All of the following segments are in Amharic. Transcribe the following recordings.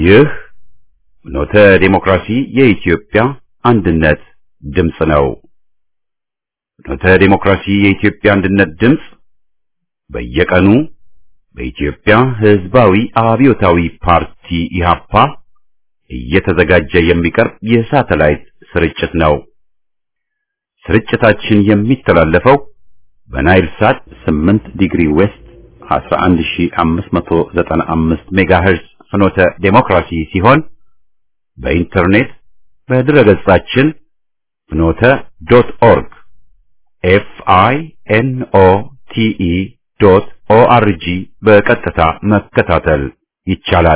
ይህ ኖተ ዴሞክራሲ የኢትዮጵያ አንድነት ድምፅ ነው። ኖተ ዴሞክራሲ የኢትዮጵያ አንድነት ድምፅ በየቀኑ በኢትዮጵያ ሕዝባዊ አብዮታዊ ፓርቲ ኢህአፓ እየተዘጋጀ የሚቀርብ የሳተላይት ስርጭት ነው። ስርጭታችን የሚተላለፈው በናይል ሳት 8 ዲግሪ ዌስት 11595 ሜጋሄርዝ ፍኖተ ዴሞክራሲ ሲሆን በኢንተርኔት በድረገጻችን ፍኖተ ዶት ኦርግ ኤፍ አይ ኤን ኦ ቲ ኢ ዶት ኦ አር ጂ በቀጥታ መከታተል ይቻላል።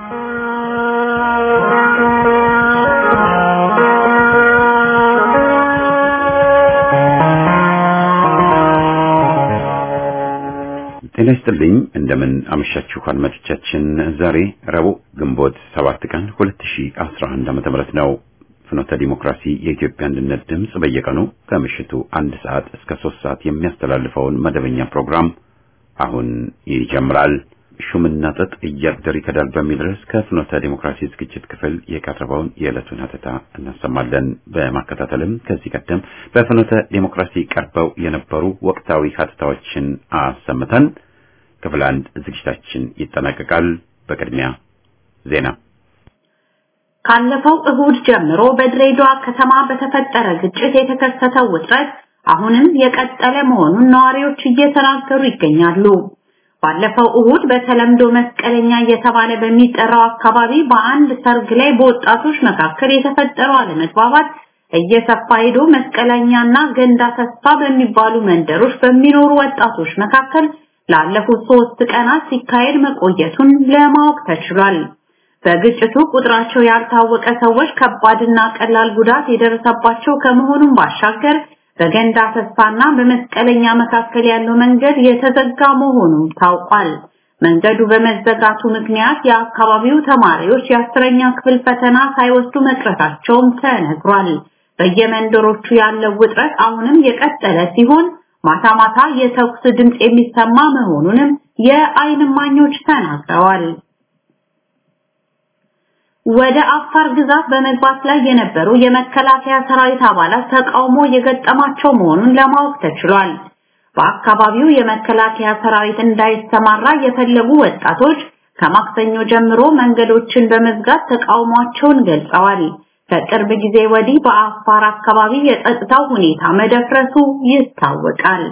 ጤና ይስጥልኝ። እንደምን አመሻችሁ አድማጮቻችን። ዛሬ ረቡዕ ግንቦት ሰባት ቀን 2011 ዓ.ም ነው። ፍኖተ ዲሞክራሲ የኢትዮጵያ አንድነት ድምፅ በየቀኑ ከምሽቱ አንድ ሰዓት እስከ ሶስት ሰዓት የሚያስተላልፈውን መደበኛ ፕሮግራም አሁን ይጀምራል። ሹምና ጥጥ እያደር ይከዳል በሚል ርዕስ ከፍኖተ ዲሞክራሲ ዝግጅት ክፍል የቀረበውን የዕለቱን ሀተታ እናሰማለን። በማከታተልም ከዚህ ቀደም በፍኖተ ዲሞክራሲ ቀርበው የነበሩ ወቅታዊ ሀተታዎችን አሰምተን ክፍል አንድ ዝግጅታችን ይጠናቀቃል። በቅድሚያ ዜና። ካለፈው እሁድ ጀምሮ በድሬዳዋ ከተማ በተፈጠረ ግጭት የተከሰተው ውጥረት አሁንም የቀጠለ መሆኑን ነዋሪዎች እየተናገሩ ይገኛሉ። ባለፈው እሁድ በተለምዶ መስቀለኛ እየተባለ በሚጠራው አካባቢ በአንድ ሰርግ ላይ በወጣቶች መካከል የተፈጠረው አለመግባባት እየሰፋ ሄዶ መስቀለኛና ገንዳ ተስፋ በሚባሉ መንደሮች በሚኖሩ ወጣቶች መካከል ላለፉት ሶስት ቀናት ሲካሄድ መቆየቱን ለማወቅ ተችሏል። በግጭቱ ቁጥራቸው ያልታወቀ ሰዎች ከባድና ቀላል ጉዳት የደረሰባቸው ከመሆኑም ባሻገር በገንዳ ተስፋና በመስቀለኛ መካከል ያለው መንገድ የተዘጋ መሆኑ ታውቋል። መንገዱ በመዘጋቱ ምክንያት የአካባቢው ተማሪዎች የአስረኛ ክፍል ፈተና ሳይወስዱ መቅረታቸውም ተነግሯል። በየመንደሮቹ ያለው ውጥረት አሁንም የቀጠለ ሲሆን ማታ ማታ የተኩስ ድምፅ የሚሰማ መሆኑንም የዓይን እማኞች ተናግረዋል። ወደ አፋር ግዛት በመግባት ላይ የነበሩ የመከላከያ ሰራዊት አባላት ተቃውሞ የገጠማቸው መሆኑን ለማወቅ ተችሏል። በአካባቢው የመከላከያ ሰራዊት እንዳይሰማራ የፈለጉ ወጣቶች ከማክሰኞ ጀምሮ መንገዶችን በመዝጋት ተቃውሟቸውን ገልጸዋል። ከቅርብ ጊዜ ወዲህ በአፋር አካባቢ የጸጥታው ሁኔታ መደፍረሱ ይታወቃል።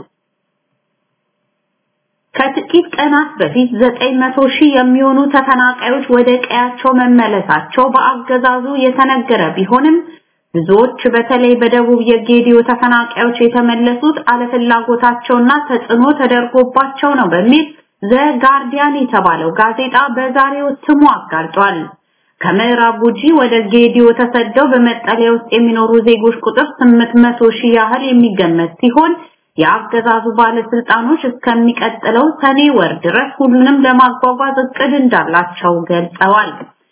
ከጥቂት ቀናት በፊት 900 ሺህ የሚሆኑ ተፈናቃዮች ወደ ቀያቸው መመለሳቸው በአገዛዙ የተነገረ ቢሆንም ብዙዎች በተለይ በደቡብ የጌዲዮ ተፈናቃዮች የተመለሱት አለፍላጎታቸውና ተጽዕኖ ተደርጎባቸው ነው በሚል ዘ ጋርዲያን የተባለው ጋዜጣ በዛሬው እትሙ አጋልጧል። ከምዕራብ ጉጂ ወደ ጌዲዮ ተሰደው በመጠለያ ውስጥ የሚኖሩ ዜጎች ቁጥር 800 ሺህ ያህል የሚገመት ሲሆን የአገዛዙ ባለስልጣኖች እስከሚቀጥለው ሰኔ ወር ድረስ ሁሉንም ለማጓጓዝ እቅድ እንዳላቸው ገልጸዋል።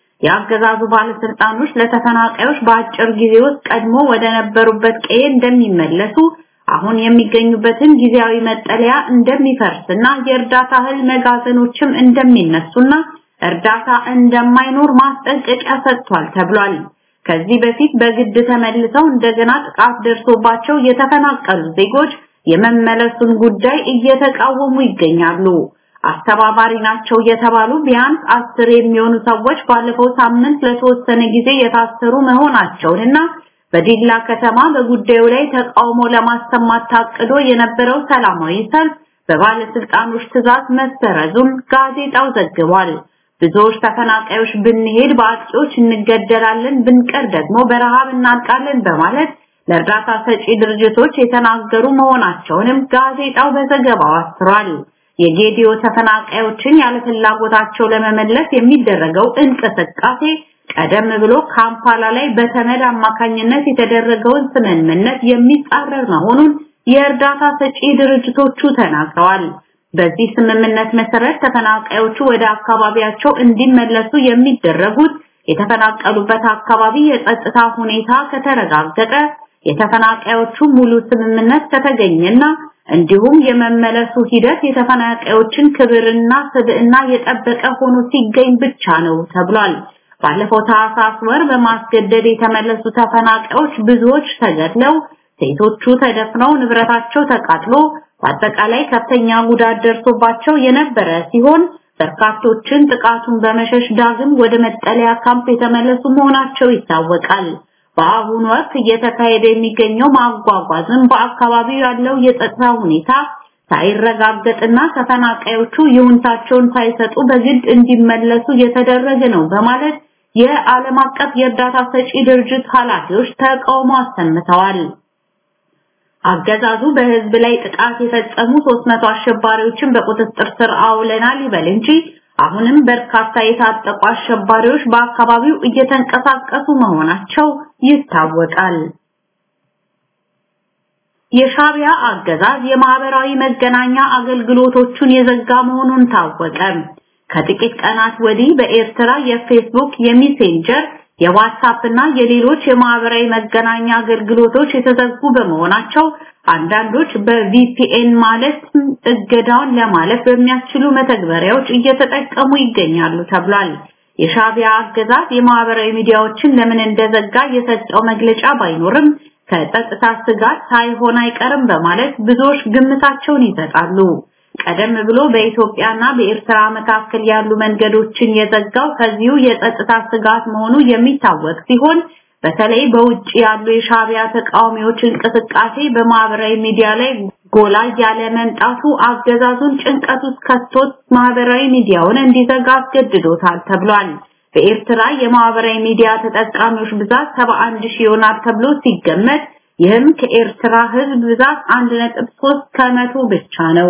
የአገዛዙ ባለስልጣኖች ለተፈናቃዮች በአጭር ጊዜ ውስጥ ቀድሞ ወደ ነበሩበት ቀዬ እንደሚመለሱ፣ አሁን የሚገኙበትን ጊዜያዊ መጠለያ እንደሚፈርስና የእርዳታ እህል መጋዘኖችም እንደሚነሱና እርዳታ እንደማይኖር ማስጠንቀቂያ ሰጥቷል ተብሏል። ከዚህ በፊት በግድ ተመልሰው እንደገና ጥቃት ደርሶባቸው የተፈናቀሉ ዜጎች የመመለሱን ጉዳይ እየተቃወሙ ይገኛሉ። አስተባባሪ ናቸው የተባሉ ቢያንስ አስር የሚሆኑ ሰዎች ባለፈው ሳምንት ለተወሰነ ጊዜ የታሰሩ መሆናቸውንና በዲላ ከተማ በጉዳዩ ላይ ተቃውሞ ለማሰማት ታቅዶ የነበረው ሰላማዊ ሰልፍ በባለስልጣኖች ትዕዛዝ መሰረዙን ጋዜጣው ዘግቧል። ብዙዎች ተፈናቃዮች ብንሄድ በአጥቂዎች እንገደላለን፣ ብንቀር ደግሞ በረሃብ እናልቃለን በማለት ለእርዳታ ሰጪ ድርጅቶች የተናገሩ መሆናቸውንም ጋዜጣው በዘገባው አስፍሯል። የጌዲዮ ተፈናቃዮችን ያለ ፍላጎታቸው ለመመለስ የሚደረገው እንቅስቃሴ ቀደም ብሎ ካምፓላ ላይ በተመድ አማካኝነት የተደረገውን ስምምነት የሚጻረር መሆኑን የእርዳታ ሰጪ ድርጅቶቹ ተናግረዋል። በዚህ ስምምነት መሰረት ተፈናቃዮቹ ወደ አካባቢያቸው እንዲመለሱ የሚደረጉት የተፈናቀሉበት አካባቢ የጸጥታ ሁኔታ ከተረጋገጠ የተፈናቃዮቹ ሙሉ ስምምነት ከተገኘና እንዲሁም የመመለሱ ሂደት የተፈናቃዮችን ክብርና ስብዕና የጠበቀ ሆኖ ሲገኝ ብቻ ነው ተብሏል። ባለፈው ታህሳስ ወር በማስገደድ የተመለሱ ተፈናቃዮች ብዙዎች ተገድለው ሴቶቹ ተደፍነው ንብረታቸው ተቃጥሎ በአጠቃላይ ከፍተኛ ጉዳት ደርሶባቸው የነበረ ሲሆን በርካቶችን ጥቃቱን በመሸሽ ዳግም ወደ መጠለያ ካምፕ የተመለሱ መሆናቸው ይታወቃል። በአሁኑ ወቅት እየተካሄደ የሚገኘው ማጓጓዝም በአካባቢው ያለው የጸጥታ ሁኔታ ሳይረጋገጥና ተፈናቃዮቹ ይሁንታቸውን ሳይሰጡ በግድ እንዲመለሱ እየተደረገ ነው በማለት የዓለም አቀፍ የእርዳታ ሰጪ ድርጅት ኃላፊዎች ተቃውሞ አሰምተዋል። አገዛዙ በህዝብ ላይ ጥቃት የፈጸሙ 300 አሸባሪዎችን በቁጥጥር ስር አውለናል ይበል እንጂ አሁንም በርካታ የታጠቁ አሸባሪዎች በአካባቢው እየተንቀሳቀሱ መሆናቸው ይታወቃል። የሻቢያ አገዛዝ የማህበራዊ መገናኛ አገልግሎቶቹን የዘጋ መሆኑን ታወቀ። ከጥቂት ቀናት ወዲህ በኤርትራ የፌስቡክ፣ የሜሴንጀር፣ የዋትስአፕ እና የሌሎች የማህበራዊ መገናኛ አገልግሎቶች የተዘጉ በመሆናቸው አንዳንዶች በቪፒኤን ማለት እገዳውን ለማለፍ በሚያስችሉ መተግበሪያዎች እየተጠቀሙ ይገኛሉ ተብሏል። የሻቢያ አገዛዝ የማህበራዊ ሚዲያዎችን ለምን እንደዘጋ የሰጠው መግለጫ ባይኖርም ከጸጥታ ስጋት ሳይሆን አይቀርም በማለት ብዙዎች ግምታቸውን ይሰጣሉ። ቀደም ብሎ በኢትዮጵያና በኤርትራ መካከል ያሉ መንገዶችን የዘጋው ከዚሁ የጸጥታ ስጋት መሆኑ የሚታወቅ ሲሆን በተለይ በውጭ ያሉ የሻቢያ ተቃዋሚዎች እንቅስቃሴ በማህበራዊ ሚዲያ ላይ ጎላ ያለ መምጣቱ አገዛዙን ጭንቀት ውስጥ ከቶት ማህበራዊ ሚዲያውን እንዲዘጋ አስገድዶታል ተብሏል። በኤርትራ የማህበራዊ ሚዲያ ተጠቃሚዎች ብዛት 71 ሺህ ይሆናል ተብሎ ሲገመት ይህም ከኤርትራ ህዝብ ብዛት 1.3 ከመቶ ብቻ ነው።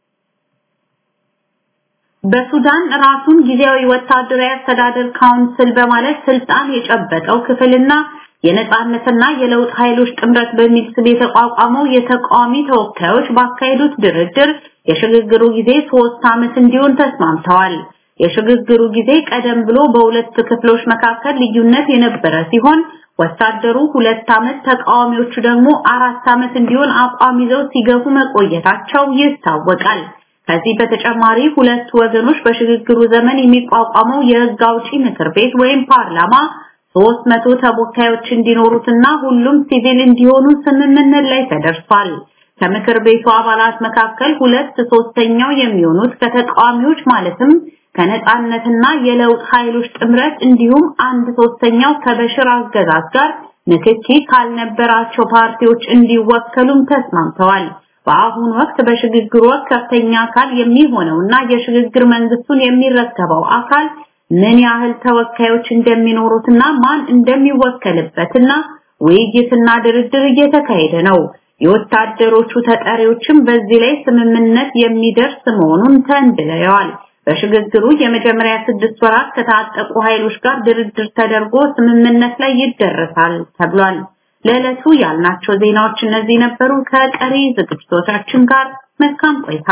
በሱዳን ራሱን ጊዜያዊ ወታደራዊ አስተዳደር ካውንስል በማለት ስልጣን የጨበጠው ክፍልና የነጻነትና የለውጥ ኃይሎች ጥምረት በሚል ስም የተቋቋመው የተቃዋሚ ተወካዮች ባካሄዱት ድርድር የሽግግሩ ጊዜ ሶስት ዓመት እንዲሆን ተስማምተዋል። የሽግግሩ ጊዜ ቀደም ብሎ በሁለት ክፍሎች መካከል ልዩነት የነበረ ሲሆን ወታደሩ ሁለት ዓመት ተቃዋሚዎቹ ደግሞ አራት ዓመት እንዲሆን አቋም ይዘው ሲገፉ መቆየታቸው ይታወቃል። ከዚህ በተጨማሪ ሁለቱ ወገኖች በሽግግሩ ዘመን የሚቋቋመው የህግ አውጪ ምክር ቤት ወይም ፓርላማ 300 ተወካዮች እንዲኖሩትና ሁሉም ሲቪል እንዲሆኑ ስምምነት ላይ ተደርሷል። ከምክር ቤቱ አባላት መካከል ሁለት ሶስተኛው የሚሆኑት ከተቃዋሚዎች ማለትም ከነጻነትና የለውጥ ኃይሎች ጥምረት እንዲሁም አንድ ሶስተኛው ከበሽር አገዛዝ ጋር ንክኪ ካልነበራቸው ፓርቲዎች እንዲወከሉም ተስማምተዋል። በአሁኑ ወቅት በሽግግሩ ወቅት ከፍተኛ አካል የሚሆነውና የሽግግር መንግስቱን የሚረከበው አካል ምን ያህል ተወካዮች እንደሚኖሩትና ማን እንደሚወከልበትና ውይይትና ድርድር እየተካሄደ ነው። የወታደሮቹ ተጠሪዎችም በዚህ ላይ ስምምነት የሚደርስ መሆኑን ተንብለዋል። በሽግግሩ የመጀመሪያ ስድስት ወራት ከታጠቁ ኃይሎች ጋር ድርድር ተደርጎ ስምምነት ላይ ይደረሳል ተብሏል። ለዕለቱ ያልናቸው ዜናዎች እነዚህ ነበሩ። ከቀሪ ዝግጅቶቻችን ጋር መልካም ቆይታ።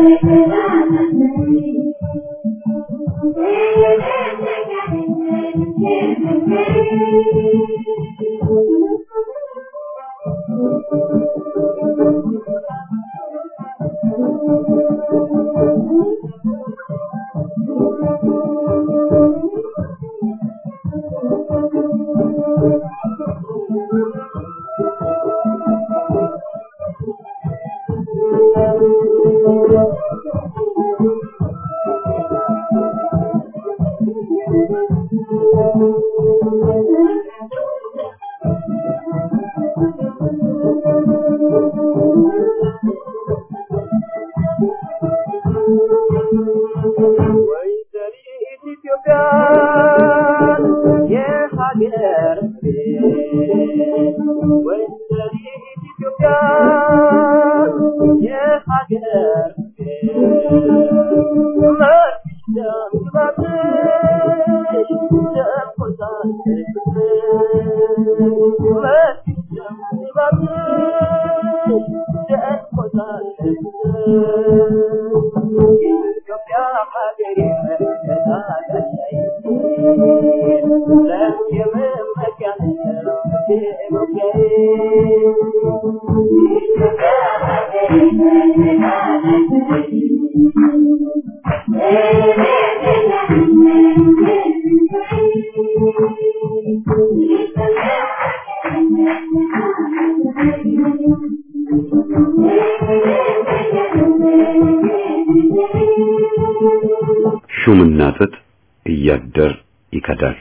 ሹምና ጥጥ እያደር ይከዳል።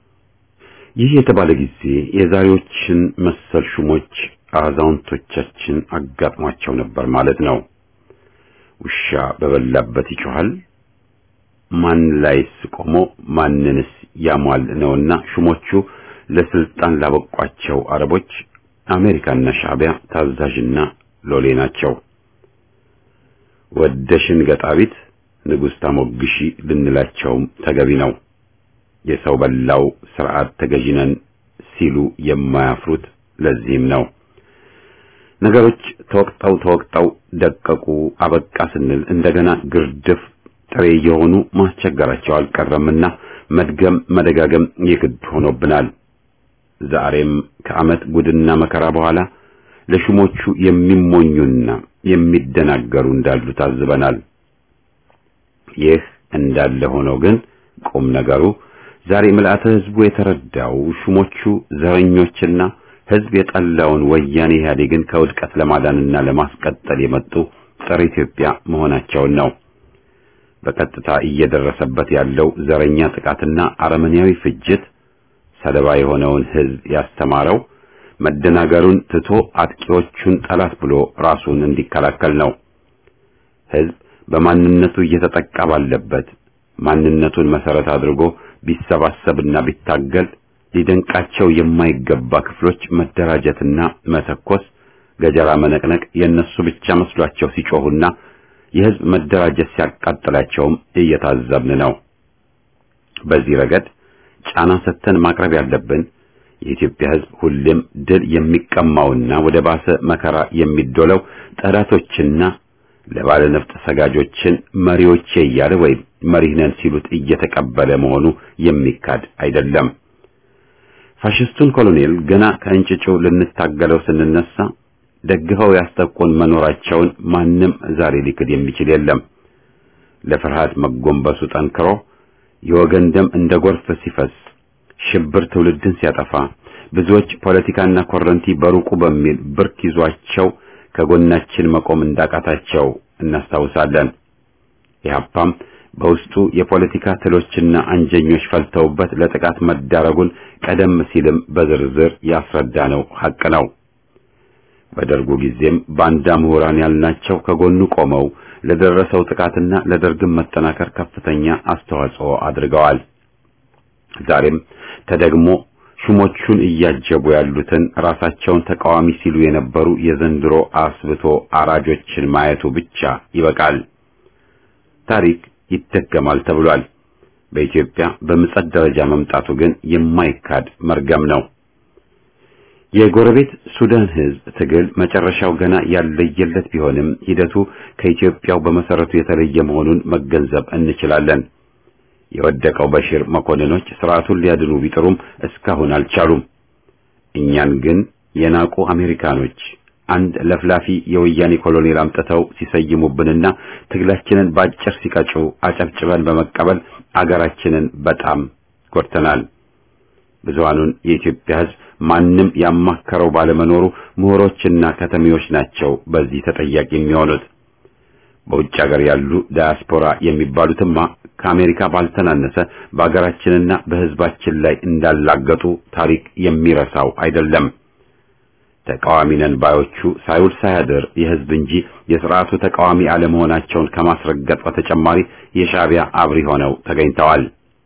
ይህ የተባለ ጊዜ የዛሬዎችን መሰል ሹሞች አዛውንቶቻችን አጋጥሟቸው ነበር ማለት ነው። ውሻ በበላበት ይጮሃል፣ ማን ላይስ ቆሞ ማንንስ ያሟል ነውና ሹሞቹ ለስልጣን ላበቋቸው አረቦች አሜሪካና ሻዕቢያ ታዛዥና ሎሌ ናቸው። ወደሽን ገጣቢት ንጉሥ ታሞግሺ ልንላቸውም ተገቢ ነው። የሰው በላው ስርዓት ተገዥነን ሲሉ የማያፍሩት ለዚህም ነው። ነገሮች ተወቅጠው ተወቅጠው ደቀቁ አበቃ ስንል እንደገና ግርድፍ ጥሬ የሆኑ ማስቸገራቸው አልቀረምና መድገም መደጋገም የግድ ሆኖብናል። ዛሬም ከዓመት ጉድና መከራ በኋላ ለሹሞቹ የሚሞኙና የሚደናገሩ እንዳሉ ታዝበናል። ይህ እንዳለ ሆኖ ግን ቁም ነገሩ ዛሬ ምልአተ ሕዝቡ የተረዳው ሹሞቹ ዘረኞችና ሕዝብ የጠላውን ወያኔ ኢህአዴግን ከውድቀት ለማዳንና ለማስቀጠል የመጡ ጸረ ኢትዮጵያ መሆናቸውን ነው። በቀጥታ እየደረሰበት ያለው ዘረኛ ጥቃትና አረመኔያዊ ፍጅት ሰለባ የሆነውን ሕዝብ ያስተማረው መደናገሩን ትቶ አጥቂዎቹን ጠላት ብሎ ራሱን እንዲከላከል ነው። ሕዝብ በማንነቱ እየተጠቃ ባለበት ማንነቱን መሰረት አድርጎ ቢሰባሰብና ቢታገል ሊደንቃቸው የማይገባ ክፍሎች መደራጀትና መተኮስ፣ ገጀራ መነቅነቅ የነሱ ብቻ መስሏቸው ሲጮሁና የሕዝብ መደራጀት ሲያቃጥላቸውም እየታዘብን ነው። በዚህ ረገድ ጫና ሰጥተን ማቅረብ ያለብን የኢትዮጵያ ሕዝብ ሁሌም ድል የሚቀማውና ወደ ባሰ መከራ የሚዶለው ጠላቶችና ለባለ ነፍጥ ሰጋጆችን መሪዎቼ እያለ ወይም መሪህ ነን ሲሉት እየተቀበለ መሆኑ የሚካድ አይደለም። ፋሽስቱን ኮሎኔል ገና ከእንጭጩ ልንታገለው ስንነሳ ደግፈው ያስጠቁን መኖራቸውን ማንም ዛሬ ሊክድ የሚችል የለም። ለፍርሃት መጎንበሱ ጠንክሮ የወገን ደም እንደ ጎርፍ ሲፈስ ሽብር ትውልድን ሲያጠፋ ብዙዎች ፖለቲካና ኮረንቲ በሩቁ በሚል ብርክ ይዟቸው ከጎናችን መቆም እንዳቃታቸው እናስታውሳለን። ኢህአፓም በውስጡ የፖለቲካ ትሎችና አንጀኞች ፈልተውበት ለጥቃት መዳረጉን ቀደም ሲልም በዝርዝር ያስረዳነው ሐቅ ነው። በደርጉ ጊዜም ባንዳ ምሁራን ያልናቸው ከጎኑ ቆመው ለደረሰው ጥቃትና ለደርግም መጠናከር ከፍተኛ አስተዋጽኦ አድርገዋል። ዛሬም ተደግሞ ሹሞቹን እያጀቡ ያሉትን ራሳቸውን ተቃዋሚ ሲሉ የነበሩ የዘንድሮ አስብቶ አራጆችን ማየቱ ብቻ ይበቃል። ታሪክ ይደገማል ተብሏል። በኢትዮጵያ በምጸት ደረጃ መምጣቱ ግን የማይካድ መርገም ነው። የጎረቤት ሱዳን ህዝብ ትግል መጨረሻው ገና ያለየለት ቢሆንም ሂደቱ ከኢትዮጵያው በመሰረቱ የተለየ መሆኑን መገንዘብ እንችላለን። የወደቀው በሽር መኮንኖች ስርዓቱን ሊያድኑ ቢጥሩም እስካሁን አልቻሉም። እኛን ግን የናቁ አሜሪካኖች አንድ ለፍላፊ የወያኔ ኮሎኔል አምጥተው ሲሰይሙብንና ትግላችንን ባጭር ሲቀጩ አጨብጭበን በመቀበል አገራችንን በጣም ጎድተናል። ብዙሃኑን የኢትዮጵያ ህዝብ ማንም ያማከረው ባለመኖሩ ምሁሮችና ከተሜዎች ናቸው በዚህ ተጠያቂ የሚሆኑት። በውጭ ሀገር ያሉ ዳያስፖራ የሚባሉትማ ከአሜሪካ ባልተናነሰ በአገራችንና በህዝባችን ላይ እንዳላገጡ ታሪክ የሚረሳው አይደለም። ተቃዋሚ ነን ባዮቹ ሳይውል ሳያድር የህዝብ እንጂ የስርዓቱ ተቃዋሚ አለመሆናቸውን ከማስረገጥ በተጨማሪ የሻዕቢያ አብሪ ሆነው ተገኝተዋል።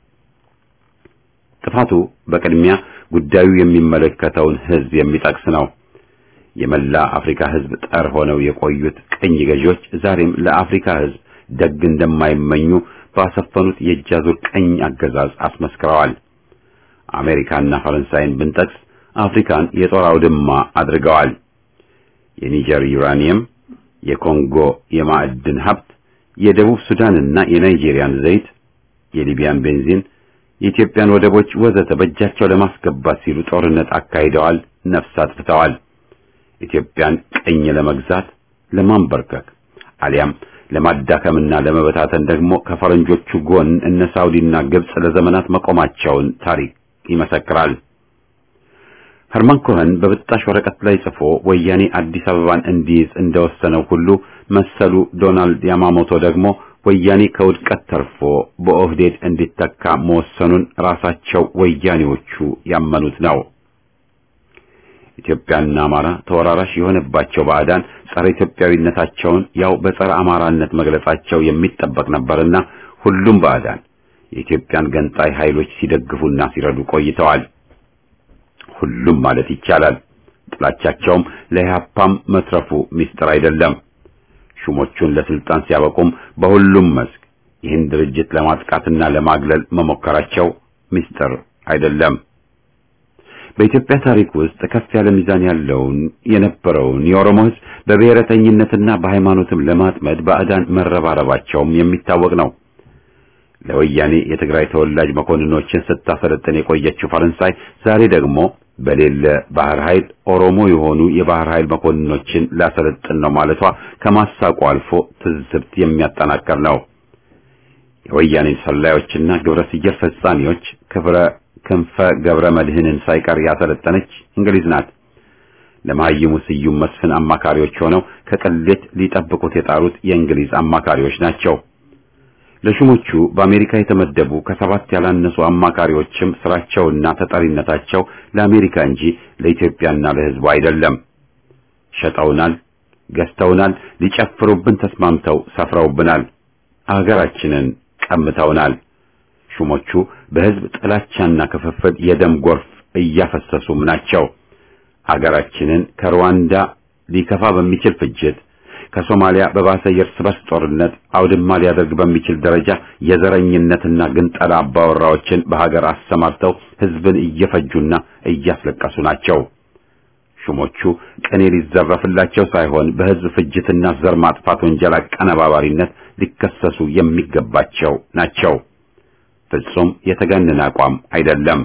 ጥፋቱ በቅድሚያ ጉዳዩ የሚመለከተውን ህዝብ የሚጠቅስ ነው። የመላ አፍሪካ ህዝብ ጠር ሆነው የቆዩት ቅኝ ገዢዎች ዛሬም ለአፍሪካ ህዝብ ደግ እንደማይመኙ ባሰፈኑት የእጃዙር ቀኝ አገዛዝ አስመስክረዋል። አሜሪካና ፈረንሳይን ብንጠቅስ አፍሪካን የጦር አውድማ አድርገዋል። የኒጀር ዩራኒየም፣ የኮንጎ የማዕድን ሀብት፣ የደቡብ ሱዳንና የናይጄሪያን ዘይት፣ የሊቢያን ቤንዚን፣ የኢትዮጵያን ወደቦች ወዘተ በእጃቸው ለማስገባት ሲሉ ጦርነት አካሂደዋል፣ ነፍስ አጥፍተዋል። ኢትዮጵያን ቀኝ ለመግዛት ለማንበርከክ አሊያም ለማዳከምና ለመበታተን ደግሞ ከፈረንጆቹ ጎን እነ ሳውዲና ግብጽ ለዘመናት መቆማቸውን ታሪክ ይመሰክራል። ኸርማን ኮኸን በብጣሽ ወረቀት ላይ ጽፎ ወያኔ አዲስ አበባን እንዲይዝ እንደወሰነው ሁሉ መሰሉ ዶናልድ ያማሞቶ ደግሞ ወያኔ ከውድቀት ተርፎ በኦህዴድ እንዲተካ መወሰኑን ራሳቸው ወያኔዎቹ ያመኑት ነው። ኢትዮጵያና አማራ ተወራራሽ የሆነባቸው ባዕዳን ጸረ ኢትዮጵያዊነታቸውን ያው በጸረ አማራነት መግለጻቸው የሚጠበቅ ነበርና ሁሉም ባዕዳን የኢትዮጵያን ገንጣይ ኃይሎች ሲደግፉና ሲረዱ ቆይተዋል። ሁሉም ማለት ይቻላል። ጥላቻቸውም ለኢህአፓም መትረፉ ሚስጥር አይደለም። ሹሞቹን ለስልጣን ሲያበቁም በሁሉም መስክ ይህን ድርጅት ለማጥቃትና ለማግለል መሞከራቸው ሚስጥር አይደለም። በኢትዮጵያ ታሪክ ውስጥ ከፍ ያለ ሚዛን ያለውን የነበረውን የኦሮሞ ሕዝብ በብሔረተኝነትና በሃይማኖትም ለማጥመድ ባዕዳን መረባረባቸውም የሚታወቅ ነው። ለወያኔ የትግራይ ተወላጅ መኮንኖችን ስታሰለጥን የቆየችው ፈረንሳይ ዛሬ ደግሞ በሌለ ባህር ኃይል ኦሮሞ የሆኑ የባህር ኃይል መኮንኖችን ላሰለጥን ነው ማለቷ ከማሳቁ አልፎ ትዝብት የሚያጠናክር ነው። የወያኔ ሰላዮችና ግብረ ስየር ፈጻሚዎች ክብረ ክንፈ ገብረ መድህንን ሳይቀር ያሰለጠነች እንግሊዝ ናት። ለመሀይሙ ስዩም መስፍን አማካሪዎች ሆነው ከቅሌት ሊጠብቁት የጣሩት የእንግሊዝ አማካሪዎች ናቸው። ለሹሞቹ በአሜሪካ የተመደቡ ከሰባት ያላነሱ አማካሪዎችም ስራቸውና ተጠሪነታቸው ለአሜሪካ እንጂ ለኢትዮጵያና ለሕዝቡ አይደለም። ሸጠውናል፣ ገዝተውናል፣ ሊጨፍሩብን ተስማምተው ሰፍረውብናል፣ አገራችንን ቀምተውናል። ሹሞቹ በሕዝብ ጥላቻና ክፍፍል የደም ጎርፍ እያፈሰሱም ናቸው። አገራችንን ከሩዋንዳ ሊከፋ በሚችል ፍጅት ከሶማሊያ በባሰ የእርስ በርስ ጦርነት አውድማ ሊያደርግ በሚችል ደረጃ የዘረኝነትና ግንጠላ አባወራዎችን በሀገር አሰማርተው ሕዝብን እየፈጁና እያስለቀሱ ናቸው። ሹሞቹ ቅኔ ሊዘረፍላቸው ሳይሆን በሕዝብ ፍጅትና ዘር ማጥፋት ወንጀል አቀነባባሪነት ሊከሰሱ የሚገባቸው ናቸው። ፍጹም የተጋነነ አቋም አይደለም።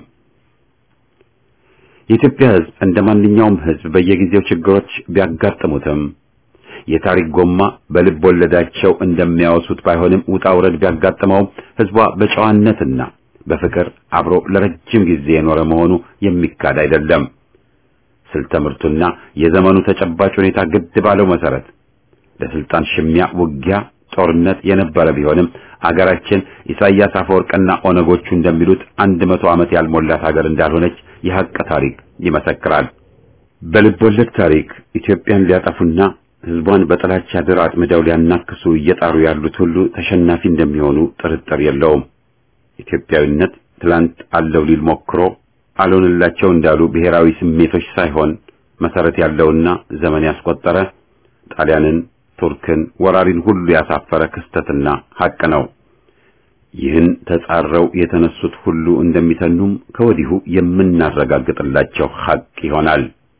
የኢትዮጵያ ሕዝብ እንደ ማንኛውም ሕዝብ በየጊዜው ችግሮች ቢያጋጥሙትም የታሪክ ጎማ በልብ ወለዳቸው እንደሚያወሱት ባይሆንም ውጣ ውረድ ቢያጋጥመውም ሕዝቧ በጨዋነትና በፍቅር አብሮ ለረጅም ጊዜ የኖረ መሆኑ የሚካድ አይደለም። ስልተ ምርቱና የዘመኑ ተጨባጭ ሁኔታ ግድ ባለው መሰረት ለስልጣን ሽሚያ፣ ውጊያ፣ ጦርነት የነበረ ቢሆንም አገራችን ኢሳያስ አፈወርቅና ኦነጎቹ እንደሚሉት አንድ መቶ ዓመት ያልሞላት ሀገር እንዳልሆነች የሐቅ ታሪክ ይመሰክራል። በልብ ወለድ ታሪክ ኢትዮጵያን ሊያጠፉና ሕዝቧን በጥላቻ ድር አጥምደው ሊያናክሱ እየጣሩ ያሉት ሁሉ ተሸናፊ እንደሚሆኑ ጥርጥር የለውም። ኢትዮጵያዊነት ትላንት አለው ሊል ሞክሮ አልሆንላቸው እንዳሉ ብሔራዊ ስሜቶች ሳይሆን መሰረት ያለውና ዘመን ያስቆጠረ ጣሊያንን፣ ቱርክን፣ ወራሪን ሁሉ ያሳፈረ ክስተትና ሐቅ ነው። ይህን ተጻረው የተነሱት ሁሉ እንደሚተኑም ከወዲሁ የምናረጋግጥላቸው ሐቅ ይሆናል።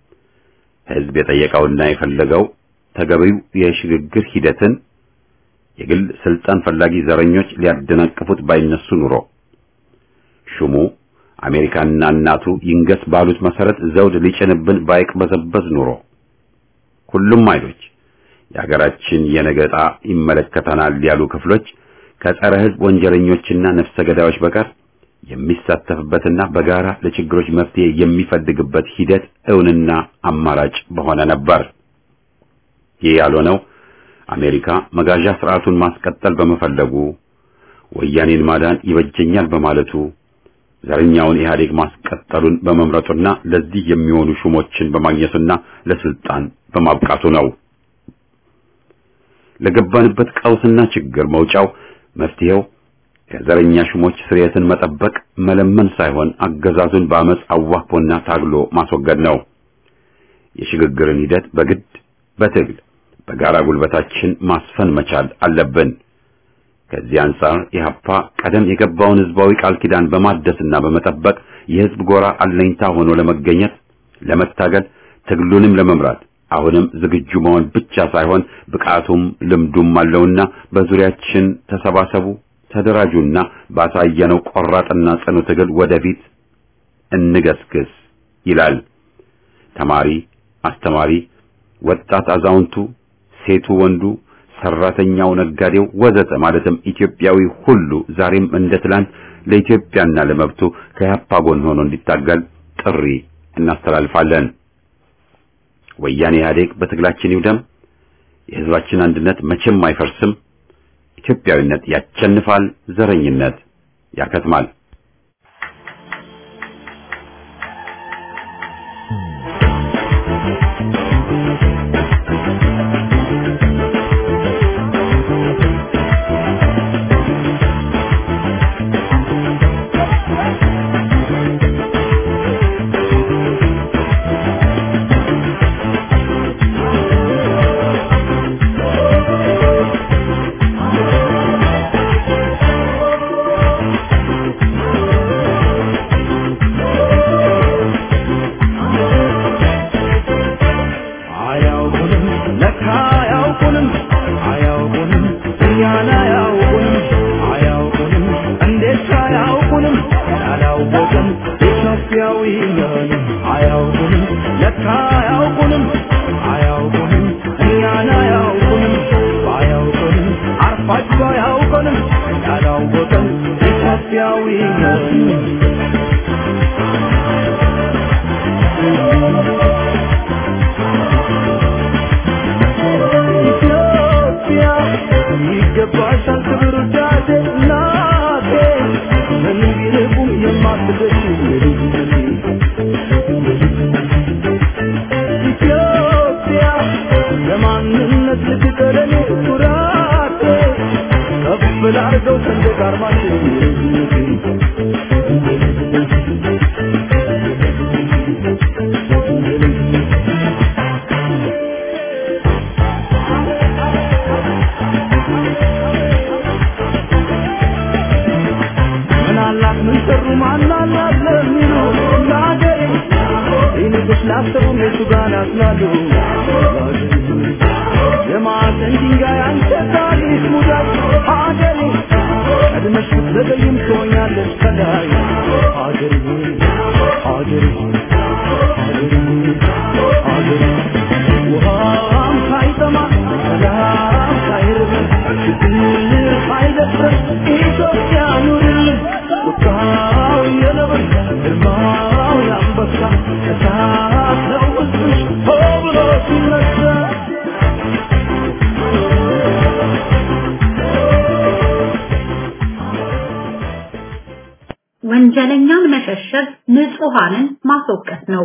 ህዝብ የጠየቀውና የፈለገው ተገቢው የሽግግር ሂደትን የግል ስልጣን ፈላጊ ዘረኞች ሊያደናቅፉት ባይነሱ ኑሮ ሹሙ አሜሪካና እናቱ ይንገስ ባሉት መሰረት ዘውድ ሊጭንብን ባይቅበዘበዝ ኑሮ ሁሉም ኃይሎች የሀገራችን የነገ ዕጣ ይመለከተናል ያሉ ክፍሎች ከጸረ ህዝብ ወንጀለኞችና ነፍሰ ገዳዮች በቀር የሚሳተፍበትና በጋራ ለችግሮች መፍትሄ የሚፈልግበት ሂደት እውንና አማራጭ በሆነ ነበር። ይህ ያልሆነው አሜሪካ መጋዣ ስርዓቱን ማስቀጠል በመፈለጉ ወያኔን ማዳን ይበጀኛል በማለቱ ዘረኛውን ኢህአዴግ ማስቀጠሉን በመምረጡና ለዚህ የሚሆኑ ሹሞችን በማግኘቱና ለስልጣን በማብቃቱ ነው። ለገባንበት ቀውስና ችግር መውጫው መፍትሄው ከዘረኛ ሹሞች ስርየትን መጠበቅ መለመን ሳይሆን አገዛዙን በአመፅ አዋክቦና ታግሎ ማስወገድ ነው። የሽግግርን ሂደት በግድ በትግል በጋራ ጉልበታችን ማስፈን መቻል አለብን። ከዚህ አንጻር ኢህአፓ ቀደም የገባውን ህዝባዊ ቃል ኪዳን በማደስና በመጠበቅ የህዝብ ጎራ አለኝታ ሆኖ ለመገኘት ለመታገል ትግሉንም ለመምራት አሁንም ዝግጁ መሆን ብቻ ሳይሆን ብቃቱም ልምዱም አለውና በዙሪያችን ተሰባሰቡ፣ ተደራጁና ባሳየነው ቆራጥና ጽኑ ትግል ወደፊት እንገስግስ ይላል። ተማሪ፣ አስተማሪ፣ ወጣት፣ አዛውንቱ፣ ሴቱ፣ ወንዱ፣ ሰራተኛው፣ ነጋዴው ወዘተ ማለትም ኢትዮጵያዊ ሁሉ ዛሬም እንደ ትላንት ለኢትዮጵያና ለመብቱ ከያፓ ጎን ሆኖ እንዲታገል ጥሪ እናስተላልፋለን። ወያኔ ኢህአዴግ በትግላችን ይውደም። የህዝባችን አንድነት መቼም አይፈርስም። ኢትዮጵያዊነት ያቸንፋል፣ ዘረኝነት ያከትማል። ወንጀለኛን መሸሸግ ንጹሃንን ማስወቀስ ነው።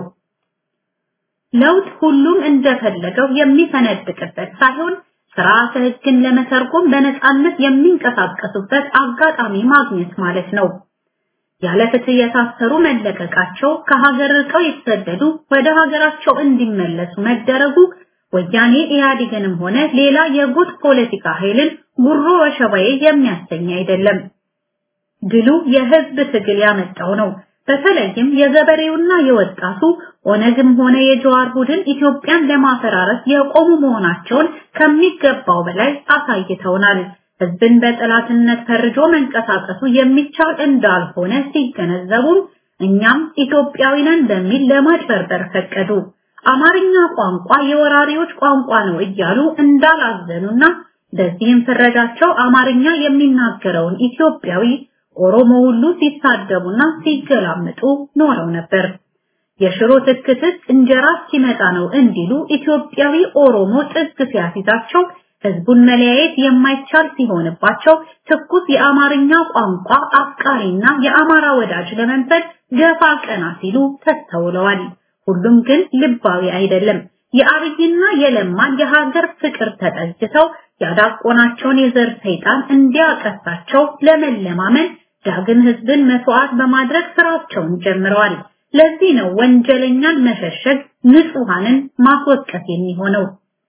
ለውጥ ሁሉም እንደፈለገው የሚፈነድቅበት ሳይሆን ስርዓተ ሕግን ለመተርጎም በነጻነት የሚንቀሳቀሱበት አጋጣሚ ማግኘት ማለት ነው። ያለ ፍትህ የታሰሩ መለቀቃቸው፣ ከሀገር ርቀው የተሰደዱ ወደ ሀገራቸው እንዲመለሱ መደረጉ ወያኔ ኢህአዴግንም ሆነ ሌላ የጉጥ ፖለቲካ ኃይልን ጉሮ ወሸባዬ የሚያሰኝ አይደለም። ድሉ የህዝብ ትግል ያመጣው ነው። በተለይም የገበሬውና የወጣቱ ኦነግም ሆነ የጀዋር ቡድን ኢትዮጵያን ለማፈራረስ የቆሙ መሆናቸውን ከሚገባው በላይ አሳይተውናል። ህዝብን በጠላትነት ፈርጆ መንቀሳቀሱ የሚቻል እንዳልሆነ ሲገነዘቡም እኛም ኢትዮጵያዊ ነን በሚል ለማጭበርበር ፈቀዱ። አማርኛ ቋንቋ የወራሪዎች ቋንቋ ነው እያሉ እንዳላዘኑና በዚህም ፍረጃቸው አማርኛ የሚናገረውን ኢትዮጵያዊ ኦሮሞ ሁሉ ሲሳደቡና ሲገላምጡ ኖረው ነበር። የሽሮ ትክትክ እንጀራ ሲመጣ ነው እንዲሉ ኢትዮጵያዊ ኦሮሞ ጥግ ሲያሲዛቸው ህዝቡን መለያየት የማይቻል ሲሆንባቸው ትኩስ የአማርኛ ቋንቋ አፍቃሪና የአማራ ወዳጅ ለመንፈል ገፋ ቀና ሲሉ ተስተውለዋል። ሁሉም ግን ልባዊ አይደለም። የአብይና የለማን የሀገር ፍቅር ተጠግተው ያዳቆናቸውን የዘር ሰይጣን እንዲያቀሳቸው ለመለማመን ዳግም ህዝብን መስዋዕት በማድረግ ስራቸውን ጀምረዋል። ለዚህ ነው ወንጀለኛን መሸሸግ ንጹሃንን ማስወቀስ የሚሆነው።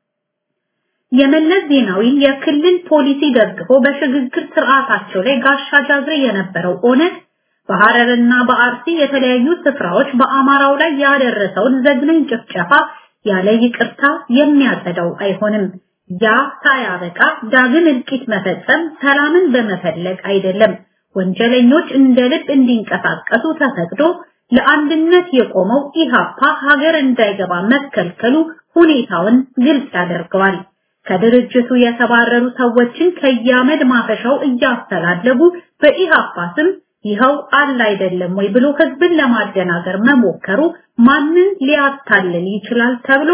የመለስ ዜናዊን የክልል ፖሊሲ ደግፎ በሽግግር ስርዓታቸው ላይ ጋሻ ጃግሬ የነበረው ኦነግ በሐረርና በአርሲ የተለያዩ ስፍራዎች በአማራው ላይ ያደረሰውን ዘግናኝ ጭፍጨፋ ያለ ይቅርታ የሚያጸዳው አይሆንም። ያ ሳያበቃ ዳግም እልቂት መፈጸም ሰላምን በመፈለግ አይደለም። ወንጀለኞች እንደ ልብ እንዲንቀሳቀሱ ተፈቅዶ ለአንድነት የቆመው ኢሃፓ ሀገር እንዳይገባ መከልከሉ ሁኔታውን ግልጽ ያደርገዋል። ከድርጅቱ የተባረሩ ሰዎችን ከያመድ ማፈሻው እያስተላለጉ በኢሃፓ ስም ይኸው አለ አይደለም ወይ ብሎ ህዝብን ለማደናገር መሞከሩ ማንን ሊያታልል ይችላል ተብሎ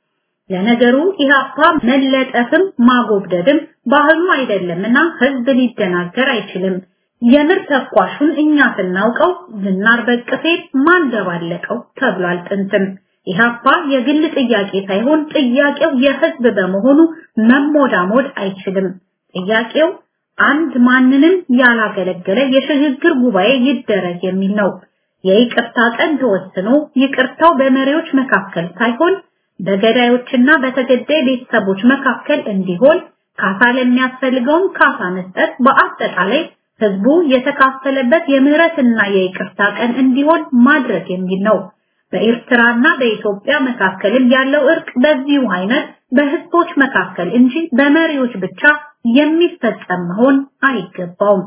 ለነገሩ ኢሃፓ መለጠፍም ማጎብደድም ባህሉ አይደለምና ህዝብ ሊደናገር አይችልም። የምር ተኳሹን እኛ ስናውቀው ዝናር በቅፌ ማን ደባለቀው ተብሏል ጥንትም። ኢሃፓ የግል ጥያቄ ሳይሆን ጥያቄው የህዝብ በመሆኑ መሞዳሞድ አይችልም። ጥያቄው አንድ ማንንም ያላገለገለ የሽግግር ጉባኤ ይደረግ የሚል ነው። የይቅርታ ቀን ተወስኖ ይቅርታው በመሪዎች መካከል ሳይሆን በገዳዮችና በተገዳይ ቤተሰቦች መካከል እንዲሆን ካሳ ለሚያስፈልገውም ካሳ መስጠት በአጠቃላይ ህዝቡ የተካፈለበት የምህረትና የይቅርታ ቀን እንዲሆን ማድረግ የሚል ነው። በኤርትራና በኢትዮጵያ መካከልም ያለው እርቅ በዚሁ አይነት በህዝቦች መካከል እንጂ በመሪዎች ብቻ የሚፈጸም መሆን አይገባውም።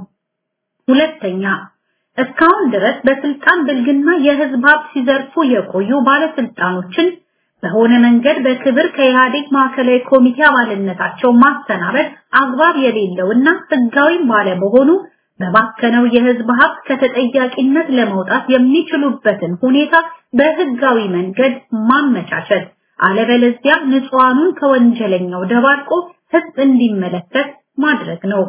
ሁለተኛ እስካሁን ድረስ በስልጣን ብልግና የህዝብ ሀብት ሲዘርፉ የቆዩ ባለስልጣኖችን በሆነ መንገድ በክብር ከኢህአዴግ ማዕከላዊ ኮሚቴ አባልነታቸው ማሰናበት አግባብ የሌለውና ህጋዊም ባለመሆኑ በባከነው የህዝብ ሀብት ከተጠያቂነት ለመውጣት የሚችሉበትን ሁኔታ በህጋዊ መንገድ ማመቻቸት፣ አለበለዚያ ንጹሃኑን ከወንጀለኛው ደባልቆ ህዝብ እንዲመለከት ማድረግ ነው።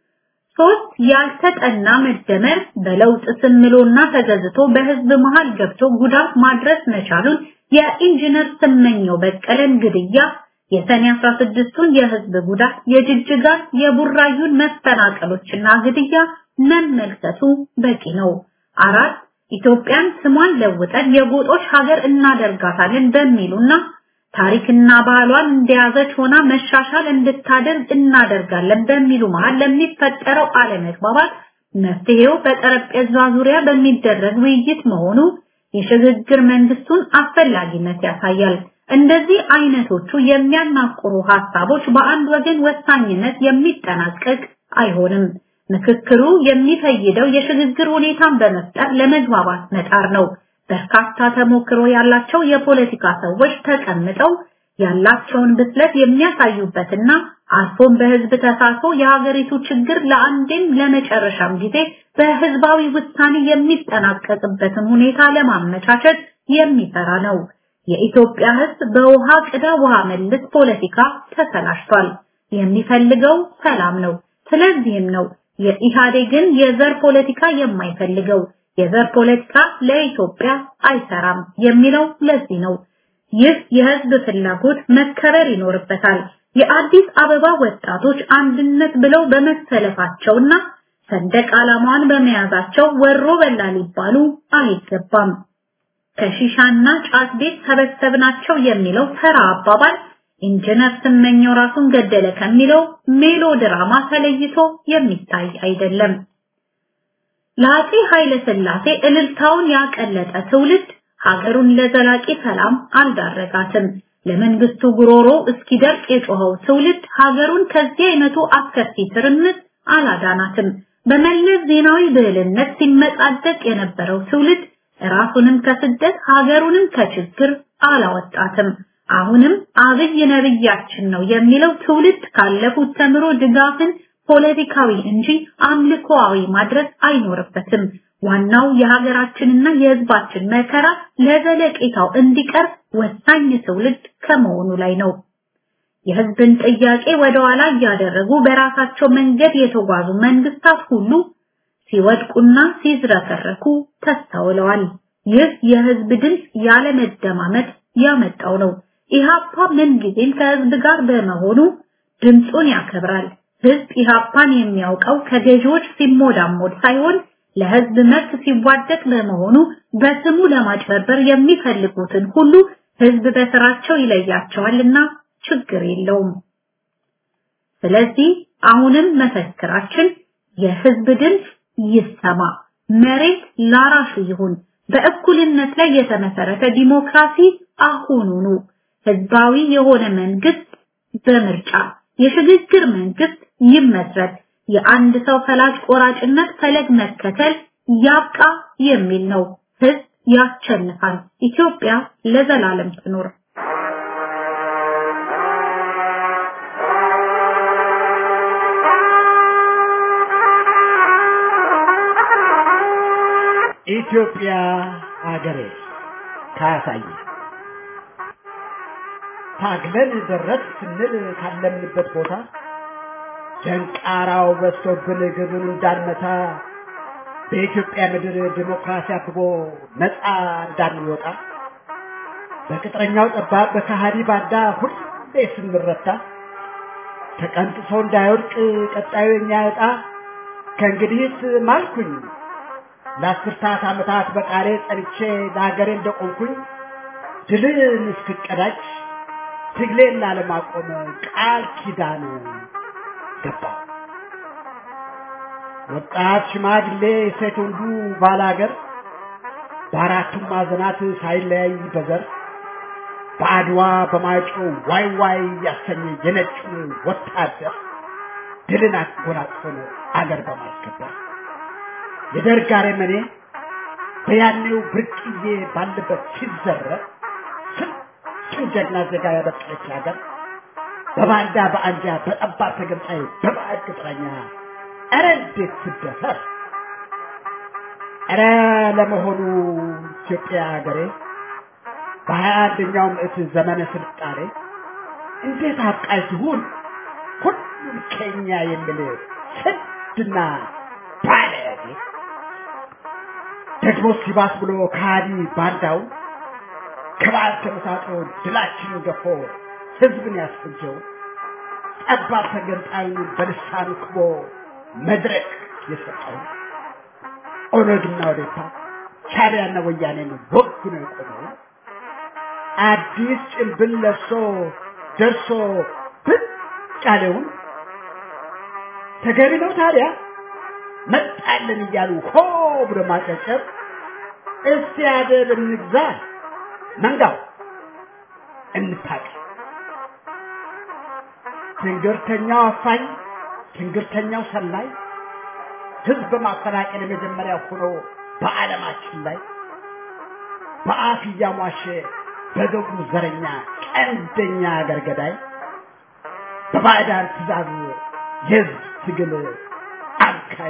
ሶስት ያልተጠና መደመር በለውጥ ስምሎና ተገዝቶ በህዝብ መሃል ገብቶ ጉዳት ማድረስ መቻሉን የኢንጂነር ስመኘው በቀለን ግድያ የሰኔ 16ቱን የህዝብ ጉዳት የጅጅጋን የቡራዩን መፈናቀሎችና ግድያ መመልከቱ በቂ ነው። አራት ኢትዮጵያን ስሟን ለውጠን የጎጦች ሀገር እናደርጋታለን በሚሉና ታሪክና ባህሏን እንደያዘች ሆና መሻሻል እንድታደርግ እናደርጋለን በሚሉ መሃል ለሚፈጠረው አለመግባባት መፍትሄው በጠረጴዛ ዙሪያ በሚደረግ ውይይት መሆኑ የሽግግር መንግስቱን አስፈላጊነት ያሳያል። እንደዚህ አይነቶቹ የሚያናቁሩ ሀሳቦች በአንድ ወገን ወሳኝነት የሚጠናቀቅ አይሆንም። ምክክሩ የሚፈይደው የሽግግር ሁኔታን በመፍጠር ለመግባባት መጣር ነው። በርካታ ተሞክሮ ያላቸው የፖለቲካ ሰዎች ተቀምጠው ያላቸውን ብስለት የሚያሳዩበትና አልፎም በህዝብ ተሳትፎ የሀገሪቱ ችግር ለአንዴም ለመጨረሻም ጊዜ በህዝባዊ ውሳኔ የሚጠናቀቅበትን ሁኔታ ለማመቻቸት የሚሰራ ነው። የኢትዮጵያ ህዝብ በውሃ ቅዳ ውሃ መልስ ፖለቲካ ተሰላሽቷል። የሚፈልገው ሰላም ነው። ስለዚህም ነው የኢህአዴግን የዘር ፖለቲካ የማይፈልገው። የዘር ፖለቲካ ለኢትዮጵያ አይሰራም የሚለው ለዚህ ነው። ይህ የህዝብ ፍላጎት መከበር ይኖርበታል። የአዲስ አበባ ወጣቶች አንድነት ብለው በመሰለፋቸውና ሰንደቅ ዓላማዋን በመያዛቸው ወሮ በላ ሊባሉ አይገባም። ከሺሻና ጫት ቤት ሰበሰብናቸው የሚለው ተራ አባባል ኢንጂነር ስመኘው ራሱን ገደለ ከሚለው ሜሎ ድራማ ተለይቶ የሚታይ አይደለም። ለአፄ ኃይለ ሥላሴ እልልታውን ያቀለጠ ትውልድ ሀገሩን ለዘላቂ ሰላም አልዳረጋትም። ለመንግስቱ ጉሮሮ እስኪደርቅ የጮኸው ትውልድ ሀገሩን ከዚህ አይነቱ አስከፊ ትርምስ አላዳናትም። በመለስ ዜናዊ ብዕልነት ሲመጻደቅ የነበረው ትውልድ ራሱንም ከስደት ሀገሩንም ከችግር አላወጣትም። አሁንም አብይ ነብያችን ነው የሚለው ትውልድ ካለፉት ተምሮ ድጋፍን ፖለቲካዊ እንጂ አምልኮአዊ ማድረግ አይኖርበትም። ዋናው የሀገራችንና የህዝባችን መከራ ለዘለቄታው እንዲቀር ወሳኝ ትውልድ ከመሆኑ ላይ ነው። የህዝብን ጥያቄ ወደ ኋላ እያደረጉ በራሳቸው መንገድ የተጓዙ መንግስታት ሁሉ ሲወድቁና ሲዝረከረኩ ተስተውለዋል። ይህ የህዝብ ድምፅ ያለመደማመጥ ያመጣው ነው። ኢሃፓ ምንጊዜም ከህዝብ ጋር በመሆኑ ድምፁን ያከብራል። ህዝብ ኢሃፓን የሚያውቀው ከገዢዎች ሲሞዳሞድ ሳይሆን ለህዝብ መብት ሲዋደቅ በመሆኑ በስሙ ለማጭበርበር የሚፈልጉትን ሁሉ ህዝብ በስራቸው ይለያቸዋልና ችግር የለውም። ስለዚህ አሁንም መፈክራችን የህዝብ ድምፅ ይሰማ፣ መሬት ላራሹ ይሁን፣ በእኩልነት ላይ የተመሰረተ ዲሞክራሲ አሁኑኑ፣ ህዝባዊ የሆነ መንግስት በምርጫ የሽግግር መንግስት ይመስረት፣ የአንድ ሰው ፈላጭ ቆራጭነት ፈለግ መከተል ያብቃ የሚል ነው። ህዝብ ያሸንፋል። ኢትዮጵያ ለዘላለም ትኖር። ኢትዮጵያ አገሬ ካሳይ ታግለን ደረስ ስንል ካለምንበት ቦታ ደንቃራው በዝቶብን ግብን እንዳንመታ በኢትዮጵያ ምድር ዲሞክራሲ አብቦ ነፃ እንዳንወጣ በቅጥረኛው ጠባብ በካሃዲ ባንዳ ሁሌ ስንረታ ተቀንጥሶ እንዳይወድቅ ቀጣዩ የኛ ዕጣ ከእንግዲህስ ማልኩኝ ለአስርታት ዓመታት በቃሌ ጸንቼ ለሀገሬ እንደቆምኩኝ ድልን እስክቀዳጅ ትግሌን ላለማቆም ቃል ኪዳን ገባሁ። ወጣት ሽማግሌ፣ ሴት ወንዱ ባላገር በአራቱም ማዕዘናት ሳይለያይ በዘር በአድዋ በማይጨው ዋይ ዋይ ያሰኘ የነጩን ወታደር ድልን አጎናጽፎን አገር በማስከበር የደርግ አረመኔ በያኔው ብርቅዬ ባለበት ሲዘረፍ ስንቱን ጀግና ዜጋ ያበቀለች ሀገር በባንዳ በአንጃ በጠባብ ተገንጣይ በባዕድ ቅጥረኛ ኧረ እንዴት ትደፈር! ኧረ ለመሆኑ ኢትዮጵያ ሀገሬ በሀያ አንደኛው ምዕት ዘመነ ስልጣኔ እንዴት አብቃይ ትሁን ሁሉም ከኛ የሚል ስድና ባለጌ ደግሞ ሲባስ ብሎ ከሃዲ ባንዳው ከበዓል ተመሳጥሮ ድላችንን ገፎ ህዝብን ያስፈጀው ጠባብ ተገንጣዩን በልሳኑ ክቦ መድረክ የሰጠው ኦነግና ወዴታ ሻዕቢያና ወያኔን ወጉ ነው የቆመው። አዲስ ጭንብል ለብሶ ደርሶ ብቅ ያለውን ተገቢ ነው ታዲያ መጣልን እያሉ ሆ ብሎ ማጨብጨብ። እስቲ አደብ እንግዛ መንጋው እንታቀል። ትንግርተኛው አፋኝ፣ ትንግርተኛው ሰላይ ህዝብ በማፈናቀል የመጀመሪያ ሆኖ በዓለማችን ላይ በአፍ እያሟሸ በገቡ ዘረኛ ቀንደኛ አገር ገዳይ በባዕዳን ትእዛዝ የህዝብ ትግል አካይ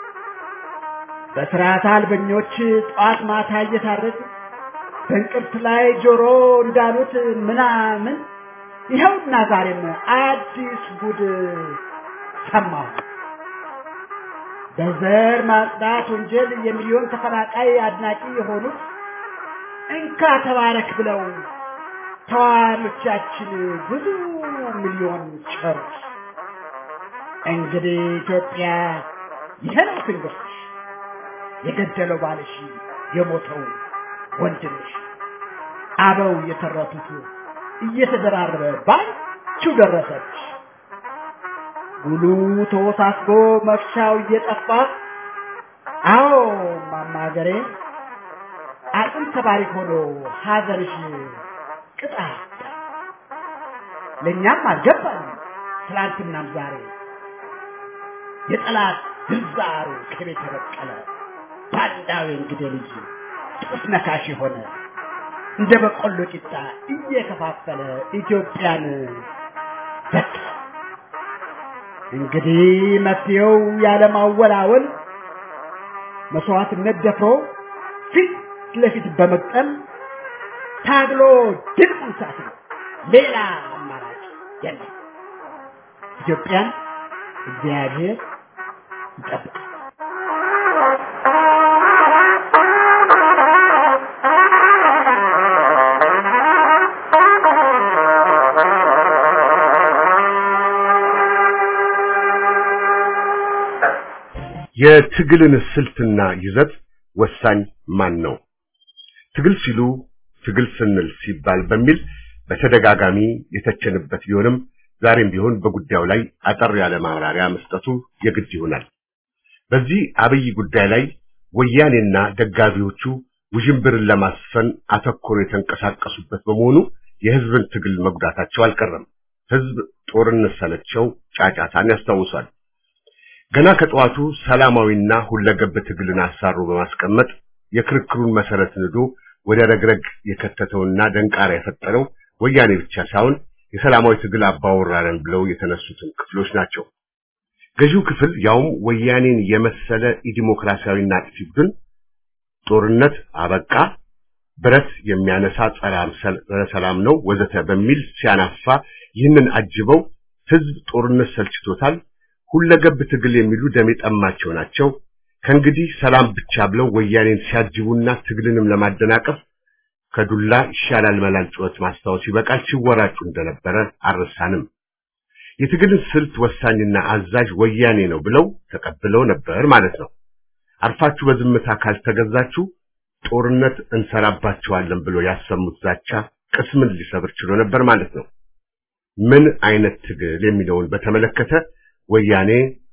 በስርዓት አልበኞች ጠዋት ማታ እየታረዱ በእንቅርት ላይ ጆሮ እንዳሉት ምናምን ይኸውና ዛሬም አዲስ ጉድ ሰማሁ። በዘር ማጽዳት ወንጀል የሚሊዮን ተፈናቃይ አድናቂ የሆኑት እንካ ተባረክ ብለው ተዋኖቻችን ብዙ ሚሊዮን ቸሩት። እንግዲህ ኢትዮጵያ ይሄ ነው ትንግርትሽ፣ የገደለው ባልሽ፣ የሞተው ወንድምሽ፣ አበው የተረቱት እየተደራረበ ባንቺው ደረሰች። ጉሉ ተወሳስቦ መፍቻው እየጠፋ አዎ ማማ ሀገሬ አቅም ተባሪ ሆኖ ሀዘንሽ ቅጣ ለእኛም አልገባን ትላንትናም ዛሬ የጠላት ግንዛሩ ከቤት የበቀለ ባንዳዊ እንግዲህ ልጅ ጥስ ነካሽ የሆነ እንደ በቆሎ ቂጣ እየከፋፈለ ኢትዮጵያን በቃ እንግዲህ መፍትሄው ያለማወላወል መስዋዕትነት ደፍሮ ፊት ለፊት በመቅጠም ታግሎ ድል መንሳት ነው። ሌላ አማራጭ የለም። ኢትዮጵያን እግዚአብሔር ይጠብቃል። የትግልን ስልትና ይዘት ወሳኝ ማን ነው? ትግል ሲሉ ትግል ስንል ሲባል በሚል በተደጋጋሚ የተቸንበት ቢሆንም ዛሬም ቢሆን በጉዳዩ ላይ አጠር ያለ ማብራሪያ መስጠቱ የግድ ይሆናል። በዚህ አብይ ጉዳይ ላይ ወያኔና ደጋፊዎቹ ውዥንብርን ለማስፈን አተኮሮ የተንቀሳቀሱበት በመሆኑ የህዝብን ትግል መጉዳታቸው አልቀረም። ህዝብ ጦርነት ሰለቸው ጫጫታን ያስታውሳል። ገና ከጠዋቱ ሰላማዊና ሁለገብ ትግልን አሳሮ በማስቀመጥ የክርክሩን መሰረት ንዶ ወደ ረግረግ የከተተውና ደንቃራ የፈጠረው ወያኔ ብቻ ሳይሆን የሰላማዊ ትግል አባወራረን ብለው የተነሱትን ክፍሎች ናቸው። ገዢው ክፍል ያውም ወያኔን የመሰለ ኢዲሞክራሲያዊና አጥፊ ቡድን ጦርነት አበቃ፣ ብረት የሚያነሳ ጸረ ሰላም ነው ወዘተ በሚል ሲያናፋ ይህንን አጅበው ህዝብ ጦርነት ሰልችቶታል ሁለገብ ትግል የሚሉ ደም የጠማቸው ናቸው። ከእንግዲህ ሰላም ብቻ ብለው ወያኔን ሲያጅቡና ትግልንም ለማደናቀፍ ከዱላ ይሻላል መላል ጩኸት ማስታወስ ይበቃል ሲወራጩ እንደነበረ አልረሳንም። የትግልን ስልት ወሳኝና አዛዥ ወያኔ ነው ብለው ተቀብለው ነበር ማለት ነው። አርፋችሁ በዝምታ ካልተገዛችሁ ጦርነት እንሰራባቸዋለን ብሎ ያሰሙት ዛቻ ቅስምን ሊሰብር ችሎ ነበር ማለት ነው። ምን አይነት ትግል የሚለውን በተመለከተ ወያኔ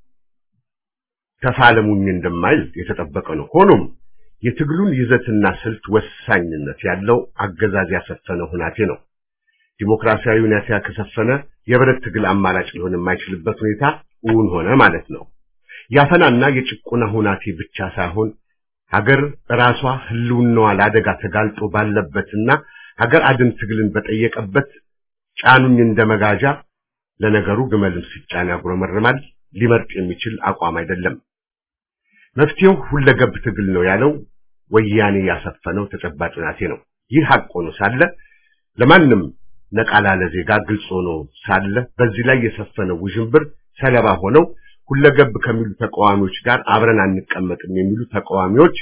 ተፋለሙኝ እንደማይል የተጠበቀ ነው። ሆኖም የትግሉን ይዘትና ስልት ወሳኝነት ያለው አገዛዝ ያሰፈነ ሁናቴ ነው። ዲሞክራሲያዊ ሁኔታ ከሰፈነ የብረት ትግል አማራጭ ሊሆን የማይችልበት ሁኔታ እውን ሆነ ማለት ነው። ያፈናና የጭቆና ሁናቴ ብቻ ሳይሆን ሀገር ራሷ ህልውናዋ ለአደጋ ተጋልጦ ባለበትና ሀገር አድን ትግልን በጠየቀበት ጫኑኝ እንደመጋዣ ለነገሩ ግመልም ሲጫን ያጉረመርማል ሊመርጥ የሚችል አቋም አይደለም። መፍትሄው ሁለገብ ትግል ነው ያለው ወያኔ ያሰፈነው ተጨባጭ ሁናቴ ነው። ይህ ሀቅ ሆኖ ሳለ ለማንም ነቃ ላለ ዜጋ ግልጽ ሆኖ ሳለ በዚህ ላይ የሰፈነው ውዥንብር ሰለባ ሆነው ሁለገብ ከሚሉ ተቃዋሚዎች ጋር አብረን አንቀመጥም የሚሉ ተቃዋሚዎች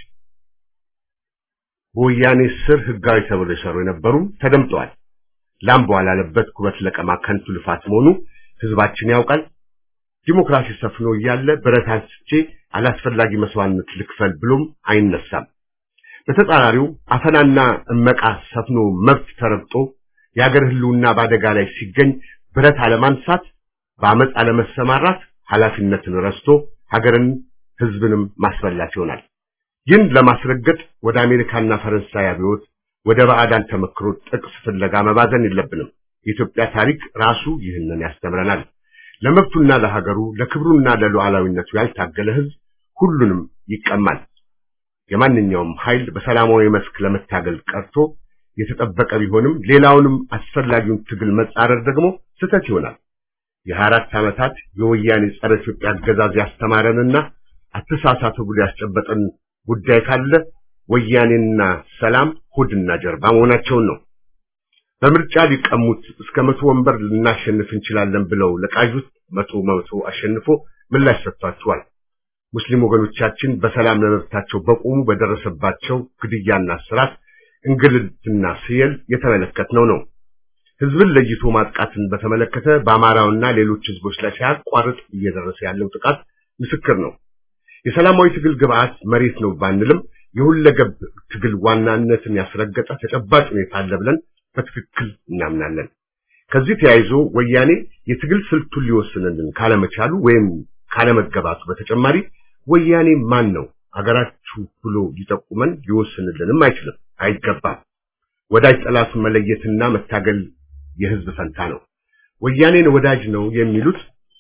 በወያኔ ስር ህጋዊ ተብለው የሰሩ የነበሩም ተደምጠዋል። ላም በኋላለበት ኩበት ለቀማ ከንቱ ልፋት መሆኑ ህዝባችን ያውቃል። ዲሞክራሲ ሰፍኖ እያለ ብረት አንስቼ አላስፈላጊ መስዋዕትነት ልክፈል ብሎም አይነሳም። በተጻራሪው አፈናና እመቃ ሰፍኖ መብት ተረግጦ የአገር ህልውና በአደጋ ላይ ሲገኝ ብረት አለማንሳት፣ በአመፅ አለመሰማራት ኃላፊነትን ረስቶ ሀገርን ህዝብንም ማስበላት ይሆናል። ይህን ለማስረገጥ ወደ አሜሪካና ፈረንሳይ አብዮት ወደ ባዕዳን ተመክሮ ጥቅስ ፍለጋ መባዘን የለብንም። የኢትዮጵያ ታሪክ ራሱ ይህንን ያስተምረናል። ለመብቱና ለሀገሩ ለክብሩና ለሉዓላዊነቱ ያልታገለ ህዝብ ሁሉንም ይቀማል። የማንኛውም ኃይል በሰላማዊ መስክ ለመታገል ቀርቶ የተጠበቀ ቢሆንም ሌላውንም አስፈላጊውን ትግል መጻረር ደግሞ ስህተት ይሆናል። የሀያ አራት ዓመታት የወያኔ ጸረ ኢትዮጵያ አገዛዝ ያስተማረንና አተሳሳቱ ብሎ ያስጨበጠን ጉዳይ ካለ ወያኔና ሰላም ሆድና ጀርባ መሆናቸውን ነው። በምርጫ ሊቀሙት እስከ መቶ ወንበር ልናሸንፍ እንችላለን ብለው ለቃዡት መቶ መቶ አሸንፎ ምላሽ ሰጥቷቸዋል። ሙስሊም ወገኖቻችን በሰላም ለመብታቸው በቆሙ በደረሰባቸው ግድያና እስራት፣ እንግልትና ስየል የተመለከትነው ነው። ህዝብን ለይቶ ማጥቃትን በተመለከተ በአማራውና ሌሎች ህዝቦች ላይ ሳያቋርጥ እየደረሰ ያለው ጥቃት ምስክር ነው። የሰላማዊ ትግል ግብዓት መሬት ነው ባንልም የሁለገብ ትግል ዋናነትን ያስረገጠ ተጨባጭ ሁኔታ አለ ብለን በትክክል እናምናለን። ከዚህ ተያይዞ ወያኔ የትግል ስልቱን ሊወስንልን ካለመቻሉ ወይም ካለመገባቱ በተጨማሪ ወያኔ ማን ነው አገራችሁ ብሎ ሊጠቁመን ሊወስንልንም አይችልም። አይገባም። ወዳጅ ጠላቱን መለየትና መታገል የህዝብ ፈንታ ነው። ወያኔን ወዳጅ ነው የሚሉት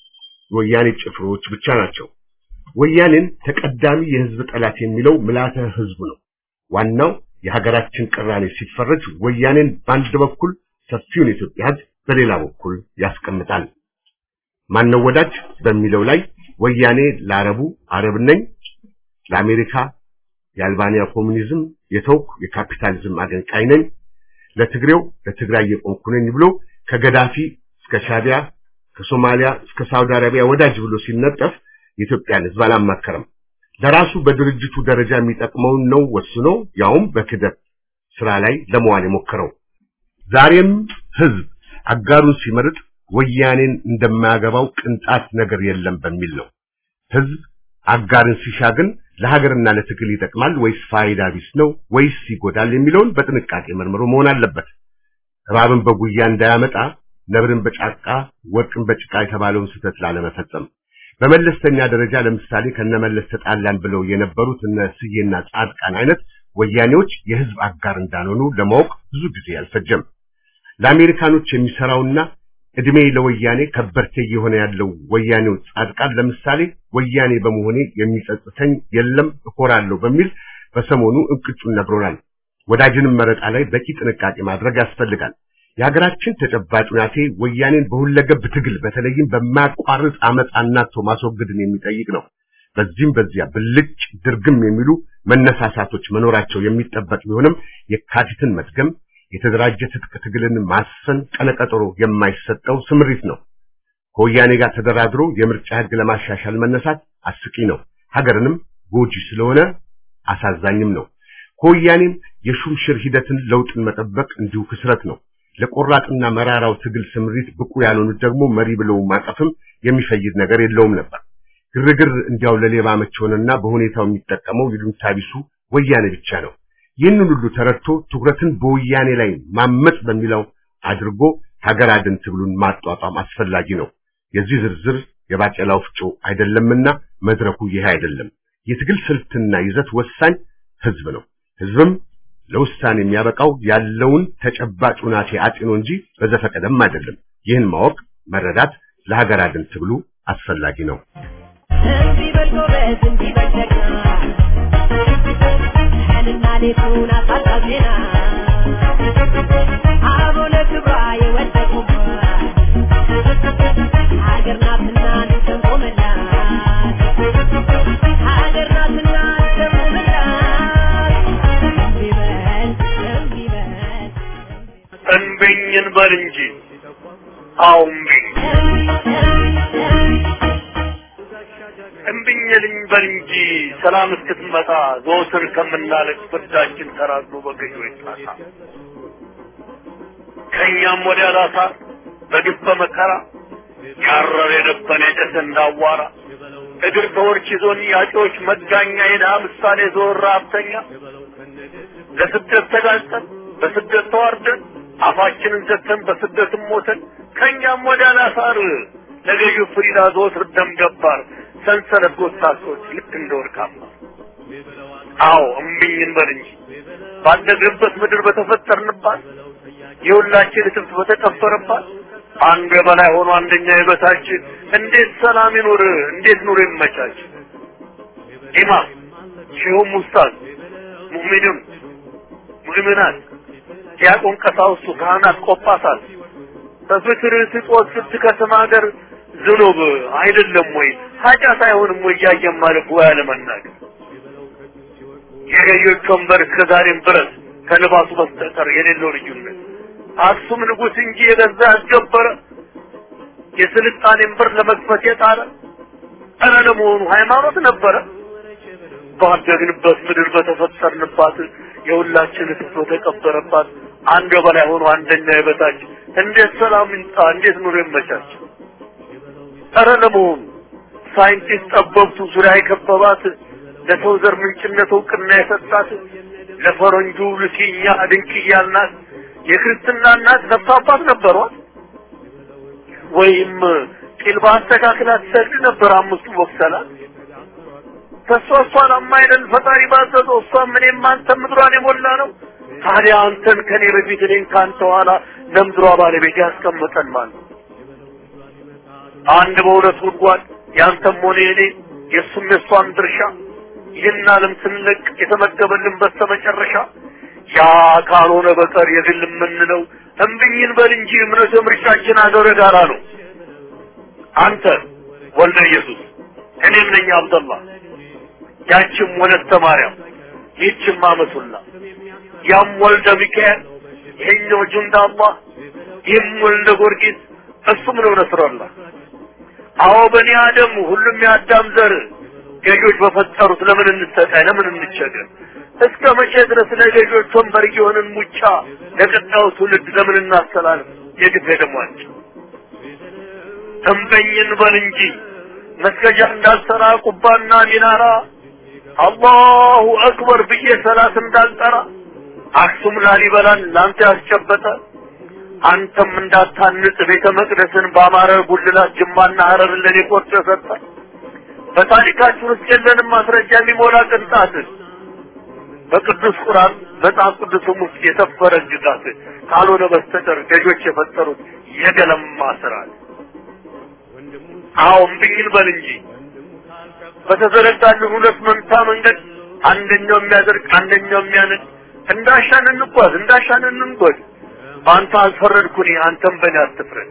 ወያኔ ጭፍሮች ብቻ ናቸው። ወያኔን ተቀዳሚ የህዝብ ጠላት የሚለው ምላተ ህዝቡ ነው። ዋናው የሀገራችን ቅራኔ ሲፈረጅ ወያኔን በአንድ በኩል ሰፊውን የኢትዮጵያ ህዝብ በሌላ በኩል ያስቀምጣል። ማነው ወዳጅ በሚለው ላይ ወያኔ ለአረቡ አረብ ነኝ፣ ለአሜሪካ የአልባንያ ኮሙኒዝም የተውኩ የካፒታሊዝም አገንቃይ ነኝ፣ ለትግሬው ለትግራይ የቆምኩ ነኝ ብሎ ከገዳፊ እስከ ሻቢያ ከሶማሊያ እስከ ሳውዲ አረቢያ ወዳጅ ብሎ ሲነጠፍ የኢትዮጵያን ህዝብ አላማከረም። ለራሱ በድርጅቱ ደረጃ የሚጠቅመውን ነው ወስኖ ያውም በክደት ስራ ላይ ለመዋል የሞከረው። ዛሬም ህዝብ አጋሩን ሲመርጥ ወያኔን እንደማያገባው ቅንጣት ነገር የለም በሚል ነው። ህዝብ አጋርን ሲሻ ግን ለሀገርና ለትግል ይጠቅማል ወይስ ፋይዳ ቢስ ነው ወይስ ይጎዳል የሚለውን በጥንቃቄ መርምሮ መሆን አለበት። እባብን በጉያ እንዳያመጣ ነብርን በጫቃ ወርቅን በጭቃ የተባለውን ስህተት ላለመፈጸም በመለስተኛ ደረጃ ለምሳሌ ከነመለስ ተጣላን ብለው የነበሩት እነ ስዬና ጻድቃን አይነት ወያኔዎች የህዝብ አጋር እንዳልሆኑ ለማወቅ ብዙ ጊዜ አልፈጀም። ለአሜሪካኖች የሚሰራውና እድሜ ለወያኔ ከበርቴ እየሆነ ያለው ወያኔው ጻድቃን ለምሳሌ ወያኔ በመሆኔ የሚጸጽተኝ የለም እኮራለሁ በሚል በሰሞኑ እንቅጩን ነግሮናል። ወዳጅንም መረጣ ላይ በቂ ጥንቃቄ ማድረግ ያስፈልጋል። የሀገራችን ተጨባጭ ሁናቴ ወያኔን በሁለገብ ትግል በተለይም በማያቋርጥ አመፅ አናቶ ማስወገድን የሚጠይቅ ነው። በዚህም በዚያ ብልጭ ድርግም የሚሉ መነሳሳቶች መኖራቸው የሚጠበቅ ቢሆንም የካቲትን መድገም የተደራጀ ትጥቅ ትግልን ማሰን ቀነቀጠሮ የማይሰጠው ስምሪት ነው። ከወያኔ ጋር ተደራድሮ የምርጫ ህግ ለማሻሻል መነሳት አስቂ ነው። ሀገርንም ጎጂ ስለሆነ አሳዛኝም ነው። ከወያኔም የሹምሽር ሂደትን ለውጥን መጠበቅ እንዲሁ ክስረት ነው። ለቆራጥና መራራው ትግል ስምሪት ብቁ ያልሆኑት ደግሞ መሪ ብለው ማቀፍም የሚፈይድ ነገር የለውም ነበር። ግርግር እንዲያው ለሌባ መች ሆነና በሁኔታው የሚጠቀመው ይሉኝታ ቢሱ ወያኔ ብቻ ነው። ይህንን ሁሉ ተረድቶ ትኩረትን በወያኔ ላይ ማመጽ በሚለው አድርጎ ሀገር አድን ትግሉን ማጧጧም አስፈላጊ ነው። የዚህ ዝርዝር የባቄላ ወፍጮ አይደለምና መድረኩ ይሄ አይደለም። የትግል ስልትና ይዘት ወሳኝ ህዝብ ነው። ህዝብም ለውሳኔ የሚያበቃው ያለውን ተጨባጭ ሁናቴ አጢኖ እንጂ በዘፈቀደም አይደለም። ይህን ማወቅ መረዳት ለሀገር አድን ትግሉ አስፈላጊ ነው። እንዲህ በል ጎበዝ፣ እንዲህ በል ጀግና፣ ቀንና ሌቱን አሳጣው ዜና፣ አበው ለክብሯ የወደቁባት ሀገር ናትና እንሰንቆምላት፣ ሀገር ናትና እንሰንቆምላት። እንዲህ በል እንዲህ በል እንብኝ እንበል እንጂ አዎ እምቢኝ እምቢኝ ልንበል እንጂ ሰላም እስክትመጣ ዘወትር ከምናለቅ ፍርዳችን ተራዝሞ በገዢ ይጣሳ ከእኛም ወዲያ ላሳ በግፍ በመከራ ያረር የደበነ የጨሰ እንዳዋራ እግር ተወርች ይዞን ያጮች መጋኛ የድሃ ምሳሌ ዞር ሀብተኛ ለስደት ተጋልጠን በስደት ተዋርደን አፋችንን ዘግተን በስደትም ሞተን ከእኛም ወዲያ ላሳር ለገዢው ፍሪዳ ዘወትር ደም ገባር ሰንሰለት ጎታቶች ልክ እንደ ወርቃማ አዎ እምቢኝ እንበል እንጂ ባደግንበት ምድር በተፈጠርንባት የሁላችን እትብት በተቀበረባት አንዱ የበላይ ሆኖ አንደኛ የበታች እንዴት ሰላም ይኑር? እንዴት ኑሮ ይመቻች? ኢማም ሼሁም ኡስታዝ ሙእሚኑም ሙእሚናት ዲያቆን ቀሳውስቱ ካህናት ቆጳሳት በፍቅር ስጦት ስትከስም ሀገር ዝኑብ አይደለም ወይ ኃጢአት አይሆንም ወይ እያየን ማለፍ ወይ አለመናገር የገዢዎች ወንበር እስከ ዛሬም ድረስ ከልባሱ በስተቀር የሌለው ልዩነት አክሱም ንጉሥ እንጂ የገዛ ያስገበረ የስልጣኔን በር ለመክፈት የጣረ ኧረ ለመሆኑ ሃይማኖት ነበረ ባደግንበት ምድር በተፈጠርንባት የሁላችን እትብት በተቀበረባት አንድ በላይ ሆኖ አንደኛ የበታች እንዴት ሰላም ይምጣ? እንዴት ኑሮ ይመቻች? ኧረ ለመሆኑ ሳይንቲስት ጠበብቱ ዙሪያ የከበባት ለሰው ዘር ምንጭነት እውቅና የሰጣት ለፈረንጁ ልኪኛ ድንቅያ እናት የክርስትና እናት ነፍስ አባት ነበሯት? ወይም ጢል በአስተካክላ ትሰግድ ነበር አምስቱ ወቅሰላት? ተሷ እሷን አማይደል ፈጣሪ ባዘዘው እሷም እኔም አንተም ምድሯን የሞላ ነው ታዲያ አንተን ከኔ በፊት እኔን ከአንተ ኋላ ለምድሯ ባለቤት ያስቀመጠን ማለት ነው። አንድ በሁለት ጉድጓድ ያንተም ሆነ የኔ የእሱም የእሷም ድርሻ ይህን ዓለም ስንለቅ የተመደበልን በስተመጨረሻ ያ ካልሆነ በቀር የግል የምንለው እምብኝን በል እንጂ እምነት ምርጫችን አገረ ጋራ ነው። አንተ ወልደ ኢየሱስ እኔም ነኝ አብደላ ያችም ወለተ ማርያም ይህችም አመቱላ ያም ወልደ ሚካኤል ይሄኛው ጁንዳ አላህ ይህም ወልደ ጊዮርጊስ እሱም ነው ነስረላህ አዎ በኒ አደም ሁሉም የአዳም ዘር ገዦች በፈጠሩት ለምን እንሰቃይ ለምን እንቸገር እስከ መቼ ድረስ ለገዦች ወንበር እየሆንን ሙጫ ለቀጣዩ ትውልድ ለምን እናስተላልፍ የግፍ ደሟቸው እምበኝን በል እንጂ መስገጃ እንዳልሰራ ቁባና ሚናራ አላሁ አክበር ብዬ ሰላት እንዳልጠራ አክሱም ላሊበላን ላንተ ያስጨበጠ አንተም እንዳታንጽ ቤተ መቅደስን በአማረ ጉልላት ጅማና ሀረርን ለኔ ቆርጦ የሰጠ በታሪካችን ውስጥ የለንም ማስረጃ የሚሞላ ቅንጣት በቅዱስ ቁርአን መጽሐፍ ቅዱስም ውስጥ የሰፈረ ግዛት ካልሆነ በስተቀር ገዦች የፈጠሩት የገለማ ስርዓት አዎ እምቢኝን በል እንጂ በተዘረጋልን ሁለት መንታ መንገድ አንደኛው የሚያደርግ አንደኛው የሚያንድ እንዳሻን እንጓዝ እንዳሻን እንንጎድ በአንተ አልፈረድኩኝ አንተም በእኔ አትፍረድ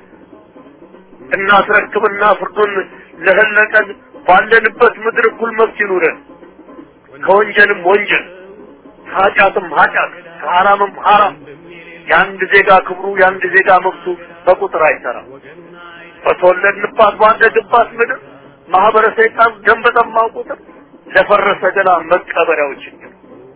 እናስረክብና ፍርዱን ለህለቀን ባለንበት ምድር እኩል መብት ይኑረን ከወንጀልም ወንጀል ከኃጢአትም ኃጢአት ከሐራምም ሐራም የአንድ ዜጋ ክብሩ የአንድ ዜጋ መብቱ በቁጥር አይሰራም በተወለድንባት ባደግባት ምድር ማህበረ ሰይጣን ደም በጠማው ቁጥር ለፈረሰ ገላ መቀበሪያው ችግር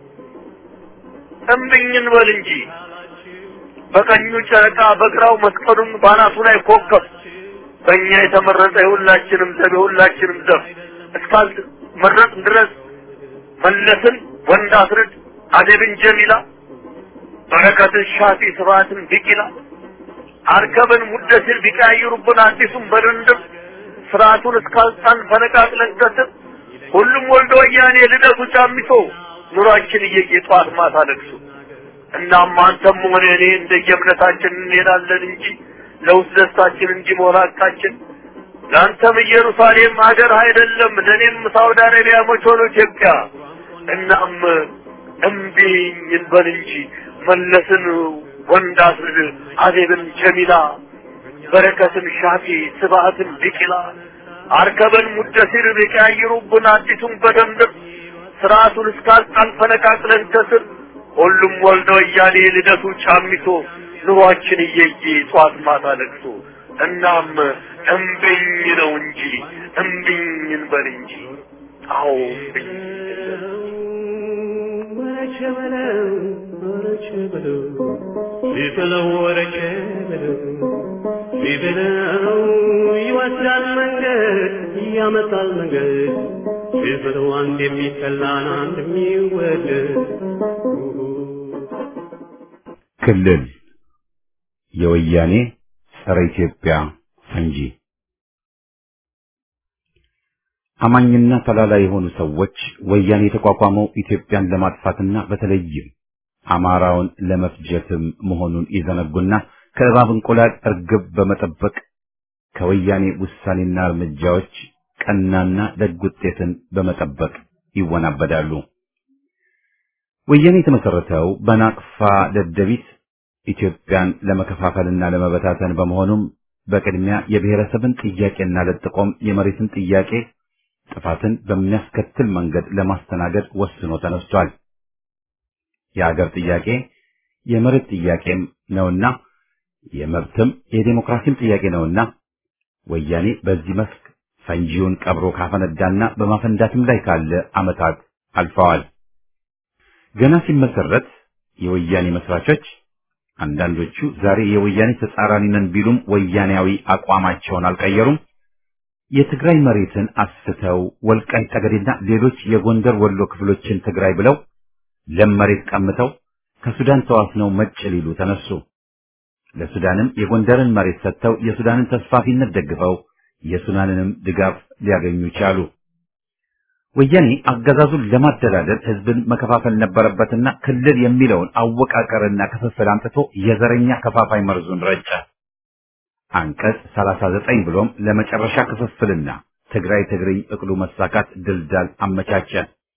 እምብኝን በል እንጂ በቀኙ ጨረቃ በግራው መስቀሉን ባናቱ ላይ ኮከብ በእኛ የተመረጠ የሁላችንም ዘብ የሁላችንም ዘብ እስካል መረጥ ድረስ መለስን ወንድ አስርድ አደብን ጀሚላ በረከትን ሻፊ ስብሐትን ቢቂላ አርከብን ሙደሲር ቢቀያይሩብን አዲሱን በድንድም ስርዓቱን እስካልጣን ፈነቃቅለን ከስር ሁሉም ወልደ ወያኔ ልደቱ ጫሚቶ ኑሯችን እየየ ጠዋት ማታ ለቅሶ እናም አንተም ሆነ እኔ እንደየእምነታችን እንሄዳለን እንጂ ለውስጥ ደስታችን እንጂ መሆናቃችን ለአንተም ኢየሩሳሌም ሀገር አይደለም ለእኔም ሳውዲ አረቢያ መች ሆኖ ኢትዮጵያ እናም እምቢኝ እንበል እንጂ መለስን ወንድ አስርድ አዜብን ጀሚላ በረከትን ሻፊ ስብሐትን ቢቂላ አርከበን ሙደሲር ቢቀያይሩብን አዲሱን በደንብ ስርዓቱን እስካልጣን ፈነቃቅለን ከስር ሁሉም ወልደ ወያኔ ልደቱ ጫሚቶ ኑሯችን እየየ ጧት ማታ ለቅሶ እናም እምብኝ ነው እንጂ እምብኝ እንበል እንጂ አዎ እምብኝ ወረቸ በለው ወረቸ በለው ቢበለው ወረቸ በለው ቢበለው ይወስዳል መንገድ ያመጣል መንገድ ቢበለው አንድ የሚጠላን አንድ የሚወደድ ክልል የወያኔ ጸረ ኢትዮጵያ ፈንጂ አማኝና ተላላ የሆኑ ሰዎች ወያኔ የተቋቋመው ኢትዮጵያን ለማጥፋትና በተለይም አማራውን ለመፍጀትም መሆኑን ይዘነጉና ከእባብ እንቁላል እርግብ በመጠበቅ ከወያኔ ውሳኔና እርምጃዎች ቀናና ደግ ውጤትን በመጠበቅ ይወናበዳሉ። ወያኔ የተመሰረተው በናቅፋ ደደቢት ኢትዮጵያን ለመከፋፈልና ለመበታተን በመሆኑም በቅድሚያ የብሔረሰብን ጥያቄና ለጥቆም የመሬትን ጥያቄ ጥፋትን በሚያስከትል መንገድ ለማስተናገድ ወስኖ ተነስቷል። የአገር ጥያቄ የመሬት ጥያቄም ነውና የመብትም የዴሞክራሲም ጥያቄ ነውና ወያኔ በዚህ መስክ ፈንጂውን ቀብሮ ካፈነዳና በማፈንዳትም ላይ ካለ ዓመታት አልፈዋል። ገና ሲመሰረት የወያኔ መስራቾች አንዳንዶቹ ዛሬ የወያኔ ተጻራሪ ነን ቢሉም ወያኔያዊ አቋማቸውን አልቀየሩም። የትግራይ መሬትን አስተው ወልቃይት ጠገዴና ሌሎች የጎንደር ወሎ ክፍሎችን ትግራይ ብለው ለም መሬት ቀምተው ከሱዳን ተዋስነው መጭ ሊሉ ተነሱ። ለሱዳንም የጎንደርን መሬት ሰጥተው የሱዳንን ተስፋፊነት ደግፈው የሱዳንንም ድጋፍ ሊያገኙ ቻሉ። ወያኔ አገዛዙን ለማደላደል ህዝብን መከፋፈል ነበረበትና ክልል የሚለውን አወቃቀርና ክፍፍል አምጥቶ የዘረኛ ከፋፋይ መርዙን ረጨ። አንቀጽ 39 ብሎም ለመጨረሻ ክፍፍልና ትግራይ ትግርኝ እቅዱ መሳካት ድልዳል አመቻቸ።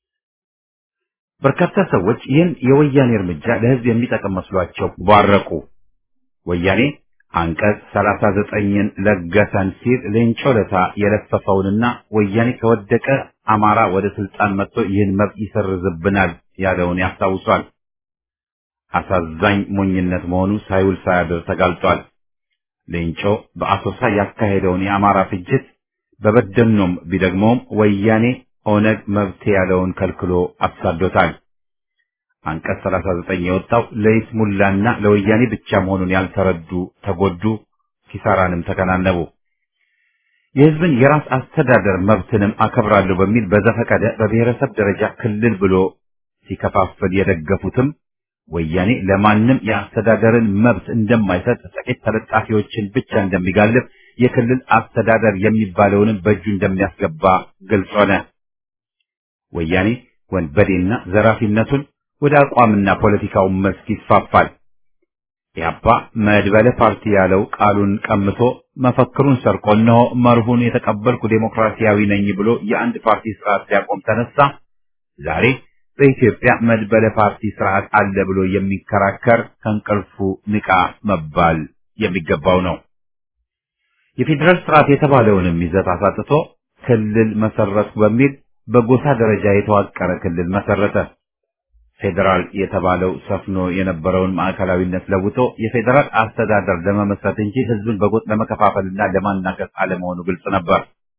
በርካታ ሰዎች ይህን የወያኔ እርምጃ ለህዝብ የሚጠቅም መስሏቸው ባረቁ። ወያኔ አንቀጽ 39ን ለገሰን ሲል ሌንጮ ለታ የለፈፈውንና ወያኔ ከወደቀ አማራ ወደ ስልጣን መጥቶ ይህን መብት ይሰርዝብናል ያለውን ያስታውሷል። አሳዛኝ ሞኝነት መሆኑ ሳይውል ሳያድር ተጋልጧል። ሌንጮ በአሶሳ ያካሄደውን የአማራ ፍጅት በበደኖም ቢደግመውም ወያኔ ኦነግ መብት ያለውን ከልክሎ አሳዶታል። አንቀጽ 39 የወጣው ለይስሙላና ለወያኔ ብቻ መሆኑን ያልተረዱ ተጎዱ፣ ኪሳራንም ተከናነቡ። የህዝብን የራስ አስተዳደር መብትንም አከብራለሁ በሚል በዘፈቀደ በብሔረሰብ ደረጃ ክልል ብሎ ሲከፋፍል የደገፉትም ወያኔ ለማንም የአስተዳደርን መብት እንደማይሰጥ ጥቂት ተለጣፊዎችን ብቻ እንደሚጋልብ የክልል አስተዳደር የሚባለውንም በእጁ እንደሚያስገባ ግልጽ ሆነ። ወያኔ ወንበዴና ዘራፊነቱን ወደ አቋምና ፖለቲካው መስክ ይስፋፋል። ኢህአፓ መድበለ ፓርቲ ያለው ቃሉን ቀምቶ መፈክሩን ሰርቆ እነሆ መርሁን የተቀበልኩ ዴሞክራሲያዊ ነኝ ብሎ የአንድ ፓርቲ ስርዓት ሊያቆም ተነሳ። ዛሬ በኢትዮጵያ መድበለ ፓርቲ ስርዓት አለ ብሎ የሚከራከር ከእንቅልፉ ንቃ መባል የሚገባው ነው። የፌዴራል ስርዓት የተባለውንም ይዘት አሳጥቶ ክልል መሰረትኩ በሚል በጎሳ ደረጃ የተዋቀረ ክልል መሰረተ። ፌዴራል የተባለው ሰፍኖ የነበረውን ማዕከላዊነት ለውጦ የፌዴራል አስተዳደር ለመመስረት እንጂ ህዝብን በጎጥ ለመከፋፈልና ለማናከስ አለመሆኑ ግልጽ ነበር።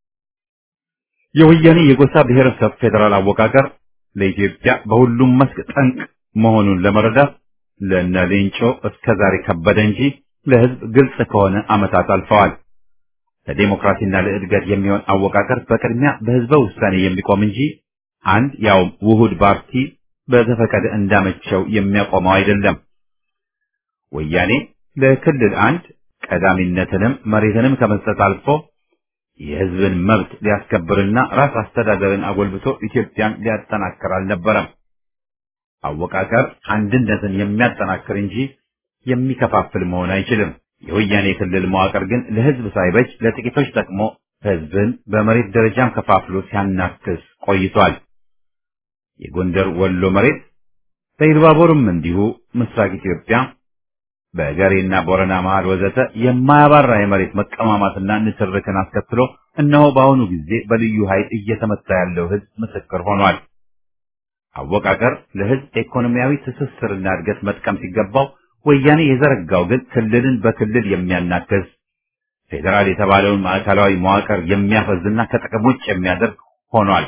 የወያኔ የጎሳ ብሔረሰብ ፌዴራል አወቃቀር ለኢትዮጵያ በሁሉም መስክ ጠንቅ መሆኑን ለመረዳት ለእነ ሌንጮ እስከዛሬ ከበደ እንጂ ለህዝብ ግልጽ ከሆነ ዓመታት አልፈዋል። ለዴሞክራሲና ለእድገት የሚሆን አወቃቀር በቅድሚያ በህዝበ ውሳኔ የሚቆም እንጂ አንድ ያውም ውሁድ ፓርቲ በዘፈቀደ እንዳመቸው የሚያቆመው አይደለም። ወያኔ ለክልል አንድ ቀዳሚነትንም መሬትንም ከመስጠት አልፎ የህዝብን መብት ሊያስከብርና ራስ አስተዳደርን አጎልብቶ ኢትዮጵያን ሊያጠናክር አልነበረም። አወቃቀር አንድነትን የሚያጠናክር እንጂ የሚከፋፍል መሆን አይችልም። የወያኔ ክልል መዋቅር ግን ለህዝብ ሳይበጅ ለጥቂቶች ጠቅሞ ህዝብን በመሬት ደረጃም ከፋፍሎ ሲያናክስ ቆይቷል። የጎንደር ወሎ መሬት በኢሉባቦርም እንዲሁ ምስራቅ ኢትዮጵያ በገሬና ቦረና መሃል ወዘተ የማያባራ የመሬት መቀማማትና ንትርክን አስከትሎ እነሆ በአሁኑ ጊዜ በልዩ ኃይል እየተመታ ያለው ህዝብ ምስክር ሆኗል። አወቃቀር ለህዝብ ኢኮኖሚያዊ ትስስርና እድገት መጥቀም ሲገባው ወያኔ የዘረጋው ግን ክልልን በክልል የሚያናክስ ፌዴራል የተባለውን ማዕከላዊ መዋቅር የሚያፈዝና ከጥቅም ውጭ የሚያደርግ ሆኗል።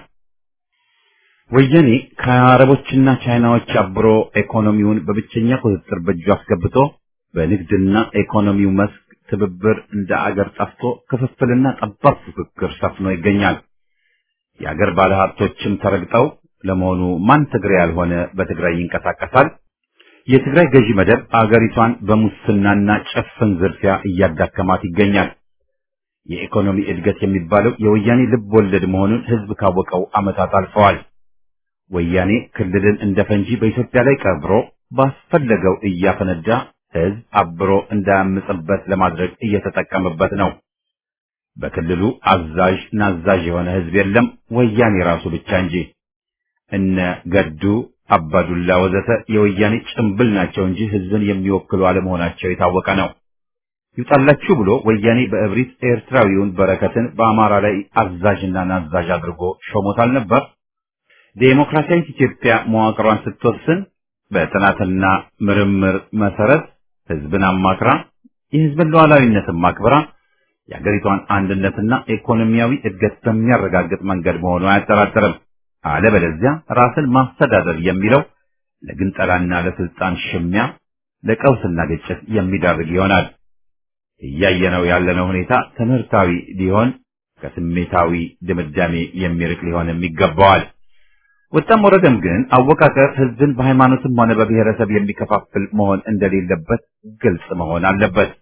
ወያኔ ከአረቦችና ቻይናዎች አብሮ ኢኮኖሚውን በብቸኛ ቁጥጥር በእጁ አስገብቶ በንግድና ኢኮኖሚው መስክ ትብብር እንደ አገር ጠፍቶ ክፍፍልና ጠባብ ፉክክር ሰፍኖ ይገኛል። የአገር ባለሀብቶችም ተረግጠው ለመሆኑ ማን ትግሬ ያልሆነ በትግራይ ይንቀሳቀሳል? የትግራይ ገዢ መደብ አገሪቷን በሙስናና ጭፍን ዝርፊያ እያዳከማት ይገኛል። የኢኮኖሚ እድገት የሚባለው የወያኔ ልብ ወለድ መሆኑን ህዝብ ካወቀው ዓመታት አልፈዋል። ወያኔ ክልልን እንደ ፈንጂ በኢትዮጵያ ላይ ቀብሮ ባስፈለገው እያፈነዳ ህዝብ አብሮ እንዳያምጽበት ለማድረግ እየተጠቀመበት ነው። በክልሉ አዛዥ ናዛዥ የሆነ ህዝብ የለም፣ ወያኔ ራሱ ብቻ እንጂ። እነ ገዱ አባዱላ ወዘተ የወያኔ ጭምብል ናቸው እንጂ ህዝብን የሚወክሉ አለመሆናቸው የታወቀ ነው። ይውጣላችሁ ብሎ ወያኔ በእብሪት ኤርትራዊውን በረከትን በአማራ ላይ አዛዥና ናዛዥ አድርጎ ሾሞታል ነበር። ዴሞክራሲያዊት ኢትዮጵያ መዋቅሯን ስትወስን በጥናትና ምርምር መሰረት ህዝብን አማክራ የህዝብን ሉዓላዊነትን ማክበራ የአገሪቷን አንድነትና ኢኮኖሚያዊ እድገት በሚያረጋግጥ መንገድ መሆኑ አያጠራጥርም። አለበለዚያ ራስን ማስተዳደር የሚለው ለግንጠላና ለስልጣን ሽሚያ፣ ለቀውስና ግጭት የሚዳርግ ይሆናል። እያየነው ያለነው ሁኔታ ትምህርታዊ ሊሆን ከስሜታዊ ድምዳሜ የሚርቅ ሊሆንም ይገባዋል። ወጣም ወረደም ግን አወቃቀር ህዝብን በሃይማኖትም ሆነ በብሔረሰብ የሚከፋፍል መሆን እንደሌለበት ግልጽ መሆን አለበት።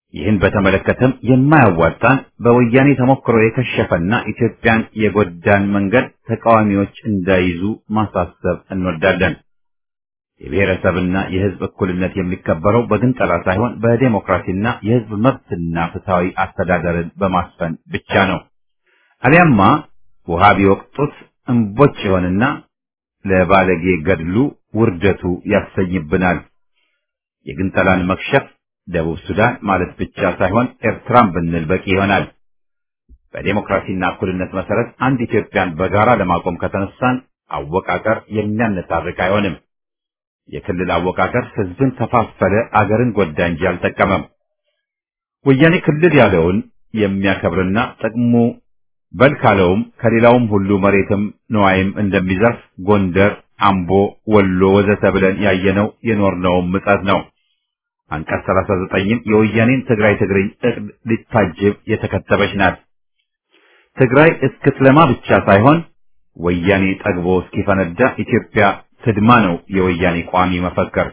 ይህን በተመለከተም የማያዋጣን በወያኔ ተሞክሮ የከሸፈና ኢትዮጵያን የጎዳን መንገድ ተቃዋሚዎች እንዳይዙ ማሳሰብ እንወዳለን። የብሔረሰብና የሕዝብ እኩልነት የሚከበረው በግንጠላ ሳይሆን በዴሞክራሲና የሕዝብ መብትና ፍትሐዊ አስተዳደርን በማስፈን ብቻ ነው። አሊያማ ውሃ ቢወቅጡት እምቦጭ ይሆንና ለባለጌ ገድሉ ውርደቱ ያሰኝብናል። የግንጠላን መክሸፍ ደቡብ ሱዳን ማለት ብቻ ሳይሆን ኤርትራን ብንል በቂ ይሆናል። በዴሞክራሲና እኩልነት መሰረት አንድ ኢትዮጵያን በጋራ ለማቆም ከተነሳን አወቃቀር የሚያነታርቅ አይሆንም። የክልል አወቃቀር ህዝብን ከፋፈለ፣ አገርን ጎዳ እንጂ አልጠቀመም። ወያኔ ክልል ያለውን የሚያከብርና ጥቅሙ በል ካለውም ከሌላውም ሁሉ መሬትም ነዋይም እንደሚዘርፍ ጎንደር፣ አምቦ፣ ወሎ ወዘተ ብለን ያየነው የኖርነውም ምጸት ነው። አንቀጽ 39ም የወያኔን ትግራይ ትግርኝ እቅድ ሊታጅብ የተከተበች ናት። ትግራይ እስክትለማ ብቻ ሳይሆን ወያኔ ጠግቦ እስኪፈነዳ ኢትዮጵያ ትድማ ነው የወያኔ ቋሚ መፈክር።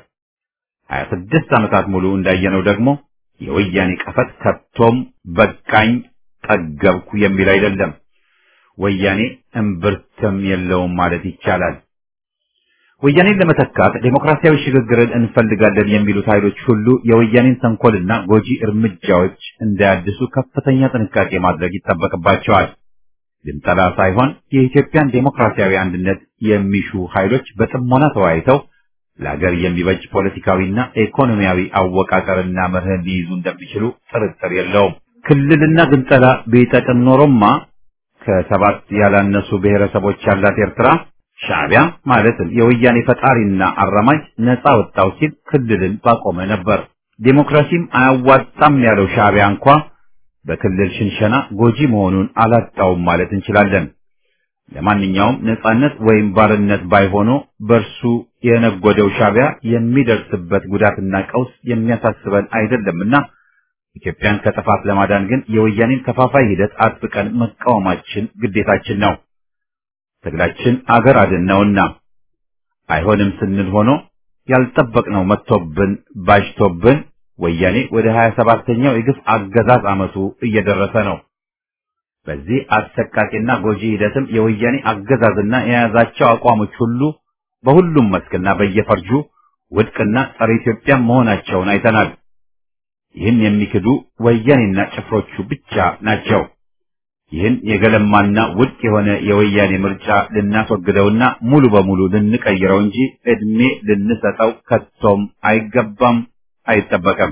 26 ዓመታት ሙሉ እንዳየነው ደግሞ የወያኔ ቀፈት ከቶም በቃኝ ጠገብኩ የሚል አይደለም። ወያኔ እምብርትም የለውም ማለት ይቻላል። ወያኔን ለመተካት ዴሞክራሲያዊ ሽግግርን እንፈልጋለን የሚሉት ኃይሎች ሁሉ የወያኔን ተንኮልና ጎጂ እርምጃዎች እንዳያድሱ ከፍተኛ ጥንቃቄ ማድረግ ይጠበቅባቸዋል። ግንጠላ ሳይሆን የኢትዮጵያን ዴሞክራሲያዊ አንድነት የሚሹ ኃይሎች በጥሞና ተወያይተው ለሀገር የሚበጅ ፖለቲካዊና ኢኮኖሚያዊ አወቃቀርና መርህን ሊይዙ እንደሚችሉ ጥርጥር የለውም። ክልልና ግንጠላ ቢጠቅም ኖሮማ ከሰባት ያላነሱ ብሔረሰቦች ያላት ኤርትራ ሻዕቢያ ማለትም የወያኔ ፈጣሪና አራማጅ ነፃ ወጣው ሲል ክልልን ባቆመ ነበር። ዴሞክራሲም አያዋጣም ያለው ሻዕቢያ እንኳ በክልል ሽንሸና ጎጂ መሆኑን አላጣውም ማለት እንችላለን። ለማንኛውም ነፃነት ወይም ባርነት ባይሆኑ በእርሱ የነጎደው ሻዕቢያ የሚደርስበት ጉዳትና ቀውስ የሚያሳስበን አይደለምና ኢትዮጵያን ከጥፋት ለማዳን ግን የወያኔን ከፋፋይ ሂደት አጥብቀን መቃወማችን ግዴታችን ነው። ትግላችን አገር አድን ነውና አይሆንም ስንል ሆኖ ያልጠበቅነው መጥቶብን ባጅቶብን ወያኔ ወደ ሀያ ሰባተኛው የግፍ አገዛዝ ዓመቱ እየደረሰ ነው። በዚህ አሰቃቂና ጎጂ ሂደትም የወያኔ አገዛዝና የያዛቸው አቋሞች ሁሉ በሁሉም መስክና በየፈርጁ ውድቅና ጸረ ኢትዮጵያ መሆናቸውን አይተናል። ይህን የሚክዱ ወያኔና ጭፍሮቹ ብቻ ናቸው። ይህን የገለማና ውድቅ የሆነ የወያኔ ምርጫ ልናስወግደውና ሙሉ በሙሉ ልንቀይረው እንጂ ዕድሜ ልንሰጠው ከቶም አይገባም፣ አይጠበቅም።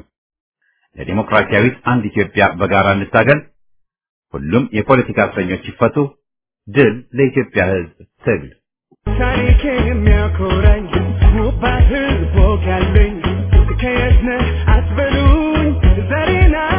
ለዲሞክራሲያዊት አንድ ኢትዮጵያ በጋራ እንታገል። ሁሉም የፖለቲካ እስረኞች ይፈቱ። ድል ለኢትዮጵያ ሕዝብ ትግል። ታሪኬን የሚያኮራኝ ውባት ሕዝብ ወግ ያለኝ ከየት ነህ አትበሉኝ ዛሬን